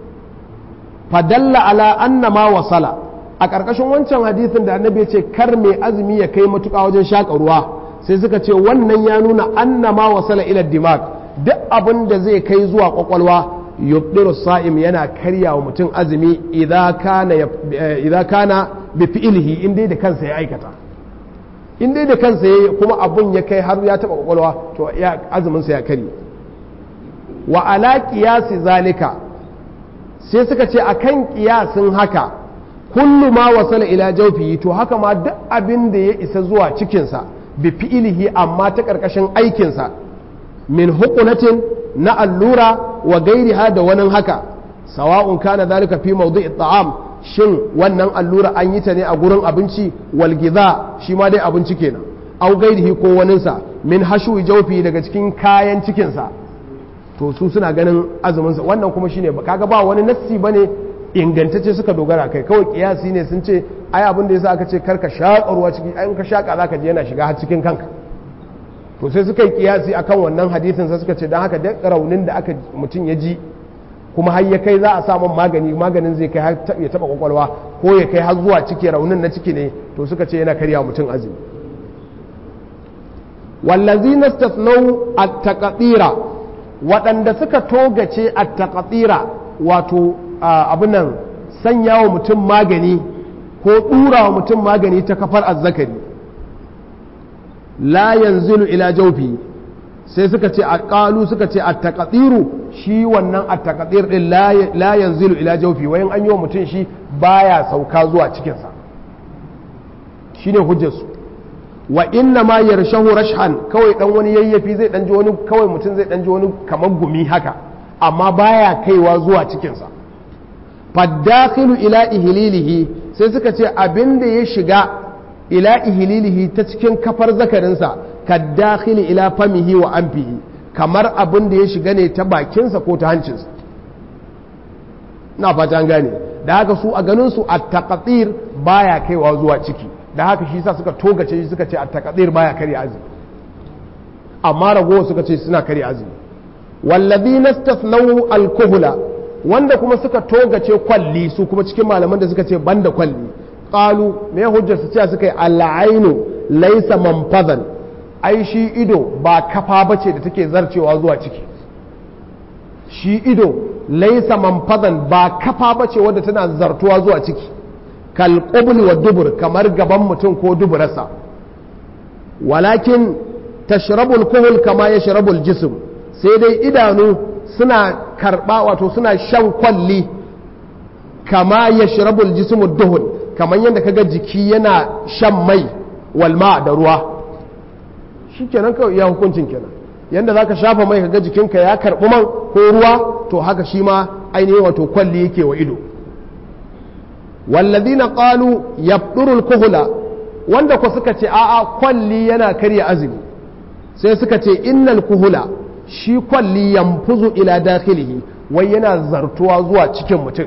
Speaker 1: fadalla ala anna ma wasala a ƙarƙashin wancan hadisin da annabi ya ce kar mai azumi ya kai matuƙa wajen shaƙa ruwa sai suka ce wannan ya nuna anna ma wasala ila dimag duk abin da zai kai zuwa kwakwalwa yubdiru sa'im yana karya wa mutum azumi idan kana bi fi'ilihi in dai da kansa ya aikata in dai da kansa ya kuma abun ya kai har ya taba kwakwalwa to ya azumin sa ya kari wa ala qiyasi zalika sai suka ce akan kiyasin haka kullu ma wasala ila jawfihi to haka ma duk abin da ya isa zuwa cikinsa bi fi'ilihi amma ta karkashin aikinsa min hukunatin na allura wa gairiha da wani haka sawa'un kana zalika fi mawdu'i ta'am shin wannan allura an yi ta ne a gurin abinci wal giza shi ma dai abinci kenan au gairihi ko waninsa min hashu jawfi daga cikin kayan cikinsa to su suna ganin azumin sa wannan kuma shine kaga ba wani nassi bane ingantacce suka dogara kai kawai kiyasi ne sun ce ai abin da yasa aka ce karka shaƙa ruwa ciki ai in ka shaƙa zaka je yana shiga har cikin kanka to sai suka yi kiyasi akan wannan hadisin sai suka ce don haka duk raunin da aka mutum ya ji kuma har ya kai za a samun magani maganin zai kai ya taba kwakwalwa ko ya kai har zuwa ciki raunin na ciki ne to suka ce yana karya mutum azumi wallazi nastathnau at-taqdira waɗanda suka togace at-taqdira wato abin nan sanya wa mutum magani ko ɗura wa mutum magani ta kafar azzakari la yanzilu ila jaufi sai suka ce a ƙalu suka ce a taƙaɗiru shi wannan a taƙaɗir ɗin la yanzilu ila jaufi wayan an yi wa mutum shi baya sauka zuwa cikinsa shi ne hujjarsu wa inna ma yarshahu rashhan kawai dan wani yayyafi zai dan ji wani kawai mutum zai dan ji wani kamar gumi haka amma baya kaiwa zuwa cikinsa faddakhilu ila ihlilihi sai suka ce abin da ya shiga ila ihililihi ta cikin kafar zakarinsa ka dakhili ila famihi wa anfihi kamar abin da ya shiga ne ta bakinsa ko ta hancinsa na fata an gane da haka su a ganin su at-taqdir baya kaiwa zuwa ciki da haka shi sa suka togace shi suka ce at-taqdir baya kare azumi amma ragowa suka ce suna kare azumi walladhina istathnau al-kuhla wanda kuma suka togace kwalli su kuma cikin malaman da suka ce banda kwalli qalu me hujjar su cewa suka yi al'ainu laysa manfazan ai shi ido ba kafa bace da take zarcewa zuwa ciki shi ido laysa manfazan ba kafa bace wadda tana zartuwa zuwa ciki kal qubl wa dubur kamar gaban mutum ko duburarsa walakin tashrabu al-kuhl kama yashrabu al-jism sai dai idanu suna karba wato suna shan kwalli kama yashrabul jismu duhun kamar yadda kaga jiki yana shan mai walma da ruwa shikenan kawai iya hukuncin kenan yadda zaka shafa mai kaga jikinka ya karbi man ko ruwa to haka shi ma ainihin wato kwalli yake wa ido wallazina qalu yabduru al-kuhla wanda ku suka ce a'a kwalli yana karya azumi sai suka ce innal kuhula shi kwalli yanfuzu ila dakhilihi wai yana zartuwa zuwa cikin mutum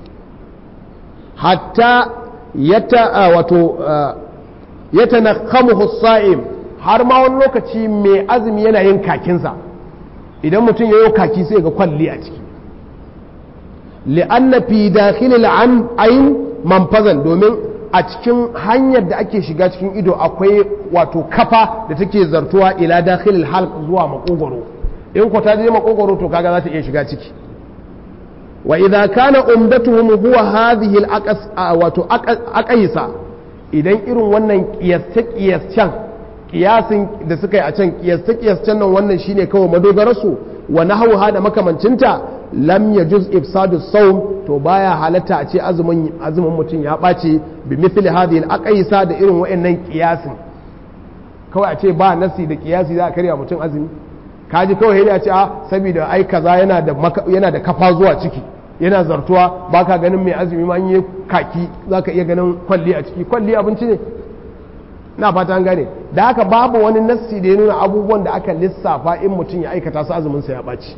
Speaker 1: hatta yata wato yatanakhamuhu as-sa'im har ma wani lokaci mai azumi yana yin kakinsa idan mutum ya yi kaki sai ga kwalli a ciki li'anna fi dakhilil an ayn manfazan domin a cikin hanyar da ake shiga cikin ido akwai wato kafa da take zartuwa ila dakhilil halq zuwa makogoro in ko ta je makogoro to kaga za ta iya shiga ciki wa idza kana umdatuhum huwa hadhihi al wato aqaysa idan irin wannan kiyasse kiyascen kiyasin da suka yi a can kiyasse kiyascen nan wannan shine kawai madogararsu wa nahawha da makamancinta lam yajuz ifsadu sawm to baya halatta a ce azumin azumin mutum ya ɓace bi mithli hadhihi al-aqaisa da irin wayannan kiyasin kawai a ce ba nasi da kiyasi za a karya mutum azumi kaji kawai yana ce a saboda ai kaza yana da yana da kafa zuwa ciki yana zartuwa baka ganin mai azumi ma yi kaki zaka iya ganin kwalli a ciki kwalli abinci ne na fata an gane da haka babu wani nassi da ya nuna abubuwan da aka lissafa in mutum ya aikata su azumin sa ya ɓaci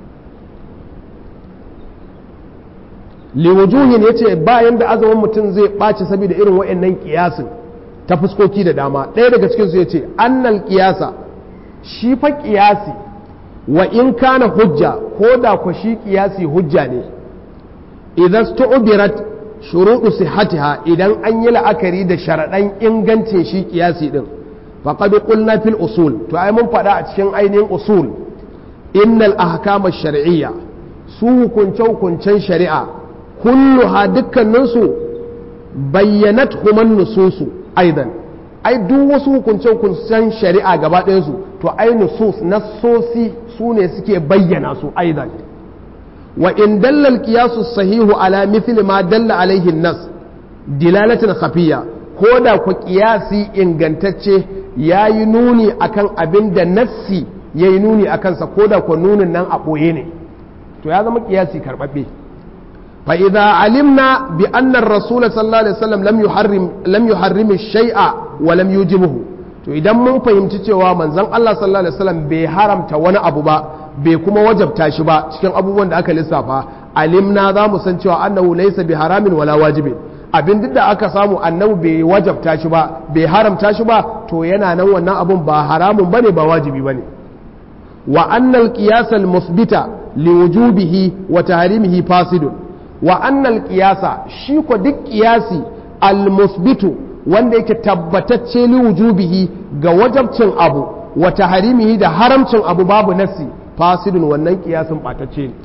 Speaker 1: liwujuhin ya ce bayan da azumin mutum zai ɓaci saboda irin wa'annan kiyasin ta fuskoki da dama ɗaya daga cikinsu ya ce annal kiyasa shi fa kiyasi wa in kana hujja ko da ku shi kiyasi hujja ne idan stu'birat shuruɗu sihhatiha idan an yi la'akari da sharaɗan ingancin shi kiyasi din faqad qulna fil usul to ai mun faɗa a cikin ainihin usul innal ahkama shar'iyya su hukunce hukuncen shari'a kulluha dukkaninsu bayyanat human nususu aidan ai duk wasu hukunce hukuncen shari'a gaba ɗayansu to ai nusus nassosi su ne suke bayyana su aidan wa in dalla al-qiyasu sahihu ala mithli ma dalla alaihi nas dilalatan khafiyya ko da ku qiyasi ingantacce yayi nuni akan abin da nassi yayi nuni akan sa ko da ku nunin nan a boye ne to ya zama qiyasi karbabbe fa idza alimna bi anna ar-rasul sallallahu alaihi wasallam lam yuharrim lam yuharrim ash-shay'a wa lam yujibuhu to idan mun fahimci cewa manzon Allah sallallahu alaihi wasallam bai haramta wani abu ba bai kuma wajabta shi ba cikin abubuwan da aka lissafa alimna za mu san cewa annahu laysa bi haramin wala wajibin abin duk da aka samu annabi bai wajabta shi ba bai haramta shi ba to yana nan wannan abun ba haramun bane ba wajibi bane wa annal qiyas al musbita li wujubihi wa tahrimihi fasidun wa annal qiyasa shi ko duk qiyasi al musbitu wanda yake tabbatacce li wujubihi ga wajabcin abu wa tahrimihi da haramcin abu babu nasi fasidun wannan kiyasin batacce ne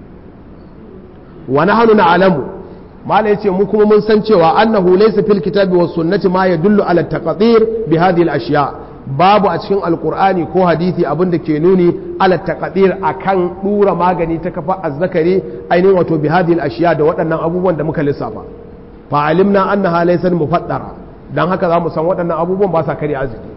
Speaker 1: wa nahnu na'lamu mala yace mu kuma mun san cewa annahu laysa fil kitabi was sunnati ma yadullu ala taqdir bi hadhihi al ashiya babu a cikin alqur'ani ko hadisi abin da ke nuni ala taqdir akan dura magani ta kafa azzakari ainihin wato bi hadhihi al ashiya da waɗannan abubuwan da muka lissafa fa alimna annaha laysa mufaddara dan haka zamu san waɗannan abubuwan ba sa kare arziki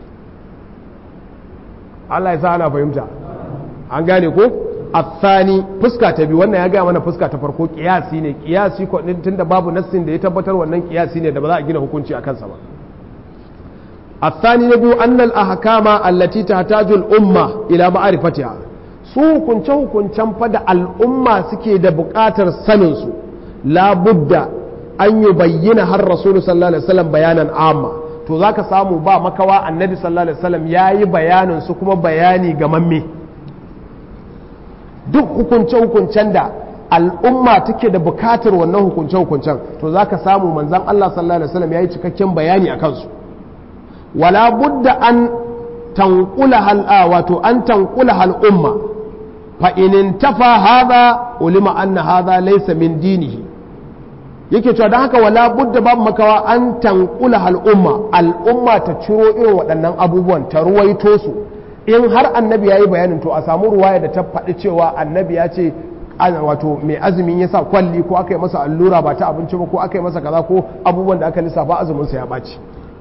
Speaker 1: Allah ya sa ana fahimta an gane ko athani fuska ta biyu wannan ya gaya mana fuska ta farko kiyasi ne kiyasi ko tunda babu nassin da ya tabbatar wannan kiyasi ne da ba za a gina hukunci a kansa ba athani na biyu annal ahkama allati tahtaju al-umma ila ma'rifatiha su hukunce hukuncen fa da al'umma suke da buƙatar sanin su la budda an yi bayyana har rasulu sallallahu alaihi wasallam bayanan amma to zaka samu ba makawa annabi sallallahu alaihi wasallam yayi bayanin su kuma bayani ga mamme duk hukunce-hukuncen da al'umma take da bukatar wannan hukunce-hukuncen to za ka samu manzan Allah sallallahu Alaihi wasallam ya yi cikakken bayani a kansu wala budda an tankula hal'a wato an tankula hal'umma fa'inin tafa haza ulima anna haza laisa min dinihi yake cewa don haka wala budda babu makawa an tankula hal'umma al'umma ta ciro irin waɗannan abubuwan ta ruwaito su in har annabi ya yi bayanin to a samu ruwaya da ta faɗi cewa annabi ya ce wato mai azumin ya sa kwalli ko aka yi masa allura ba ta abinci ba ko aka yi masa kaza ko abubuwan da aka lissafa azuminsa ya ɓaci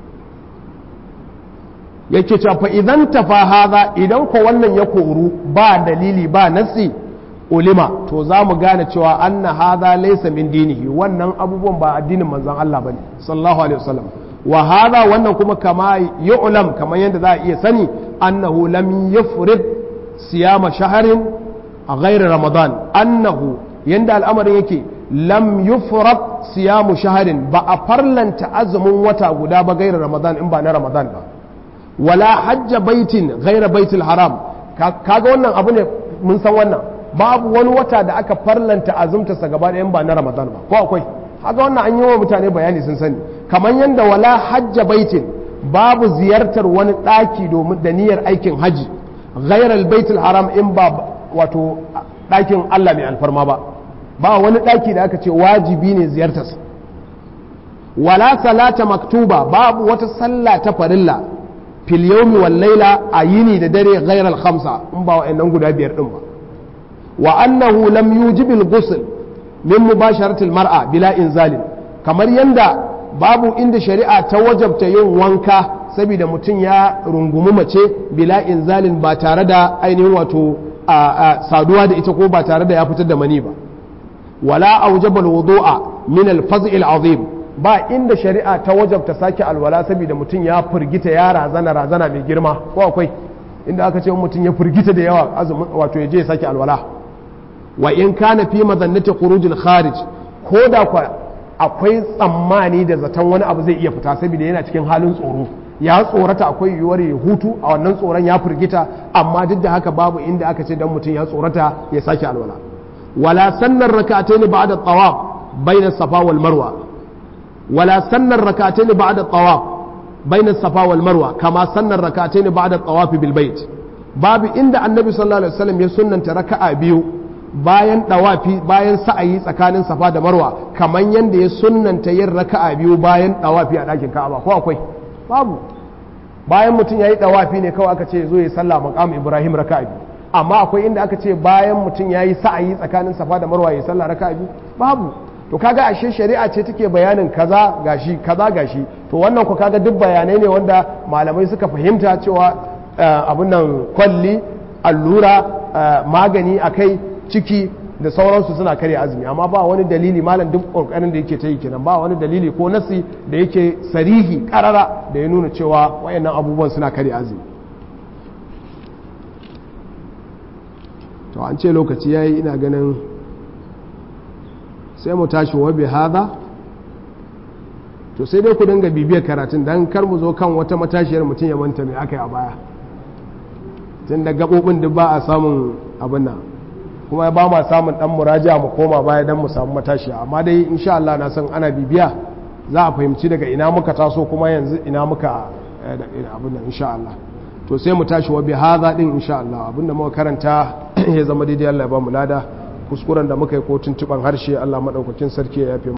Speaker 1: yake cewa fa idan tafa haza idan ko wannan ya koru ba dalili ba nasi ulima to za mu gane cewa anna haza laysa min dinihi wannan abubuwan ba addinin manzon Allah bane sallallahu alaihi wasallam wa haza wannan kuma kama yu'lam kamar yadda za a iya sani annahu lam yufrid siyama shahrin a ghairi ramadan annahu yanda al'amarin yake lam yufrad siyamu shahrin ba a farlanta azumin wata guda ba gairar ramadan in ba na ramadan ba wala hajja baitin gaira baitul haram kaga wannan abu ne mun san wannan babu wani wata da aka farlanta azumtarsa gaba ɗayan ba na ramadan ba ko akwai haka wannan an yi wa mutane bayani sun sani kamar yadda wala hajja baitin babu ziyartar wani ɗaki domin da niyyar aikin haji gairar baitul haram in ba wato ɗakin allah mai alfarma ba ba wani ɗaki da aka ce wajibi ne ziyartarsa wala salata maktuba babu wata sallah ta farilla fil yawmi wal laila a yini da dare ghayr al khamsa in ba wa'annan guda biyar din ba wa annahu lam yujib al ghusl min mubasharati al mar'a bila inzalin kamar yanda babu inda shari'a ta wajabta yin wanka saboda mutum ya rungumi mace bila inzalin ba tare da ainihin wato saduwa da ita ko ba tare da ya fitar da mani ba wala aujaba al wudu'a min al faz'il azim ba inda shari'a ta wajabta sake alwala saboda mutum ya firgita ya razana razana mai girma ko akwai inda aka ce mutum ya firgita da yawa azumin wato ya je ya sake alwala wa in kana fi madannati khurujil kharij ko da kwa akwai tsammani da zaton wani abu zai iya fita saboda yana cikin halin tsoro ya tsorata akwai yiwuwar ya hutu a wannan tsoron ya firgita amma duk da haka babu inda aka ce dan mutum ya tsorata ya sake alwala wala sannan rak'atayn ba'da tawaf bayna safa wal marwa ولا سن الركعتين بعد الطواف بين الصفا والمروة كما سن الركعتين بعد الطواف بالبيت باب عند النبي صلى الله عليه وسلم يسنن ركعة بيو bayan dawafi bayan sa'ayi tsakanin safa da marwa kamar yadda ya sunnanta yin raka'a biyu bayan dawafi a ɗakin ka'aba ko akwai babu bayan mutum ya yi dawafi ne kawai aka ce zo ya sallah maqam ibrahim raka'a biyu amma akwai inda aka ce bayan mutum ya yi sa'ayi tsakanin safa da marwa ya sallah raka'a biyu babu to kaga ashe shari'a ce take bayanin kaza gashi kaza gashi to wannan ku kaga duk bayanai ne wanda malamai suka fahimta cewa abin nan kwalli allura magani akai ciki da sauransu suna karya azumi amma ba wani dalili malam duk kokarin da yake ta yi kenan ba wani dalili ko nasi da yake sarihi karara da ya nuna cewa wayannan abubuwan suna karya azumi to an ce lokaci yayi ina ganin sai mu tashi wa bi hada to sai dai ku dinga bibiyar karatun dan kar mu zo kan wata matashiyar mutum ya manta mai aka yi a baya tun da gabobin duk ba a samun abin nan kuma ba ma samun dan muraja mu koma baya dan mu samu matashiya amma dai insha Allah na san ana bibiya za a fahimci daga ina muka taso kuma yanzu ina muka abin nan insha Allah to sai mu tashi wa bi hada din insha Allah abinda muka karanta ya zama daidai Allah ya ba mu lada kuskuren da muka yi ko tuntuban harshe Allah madaukakin sarki ya yafe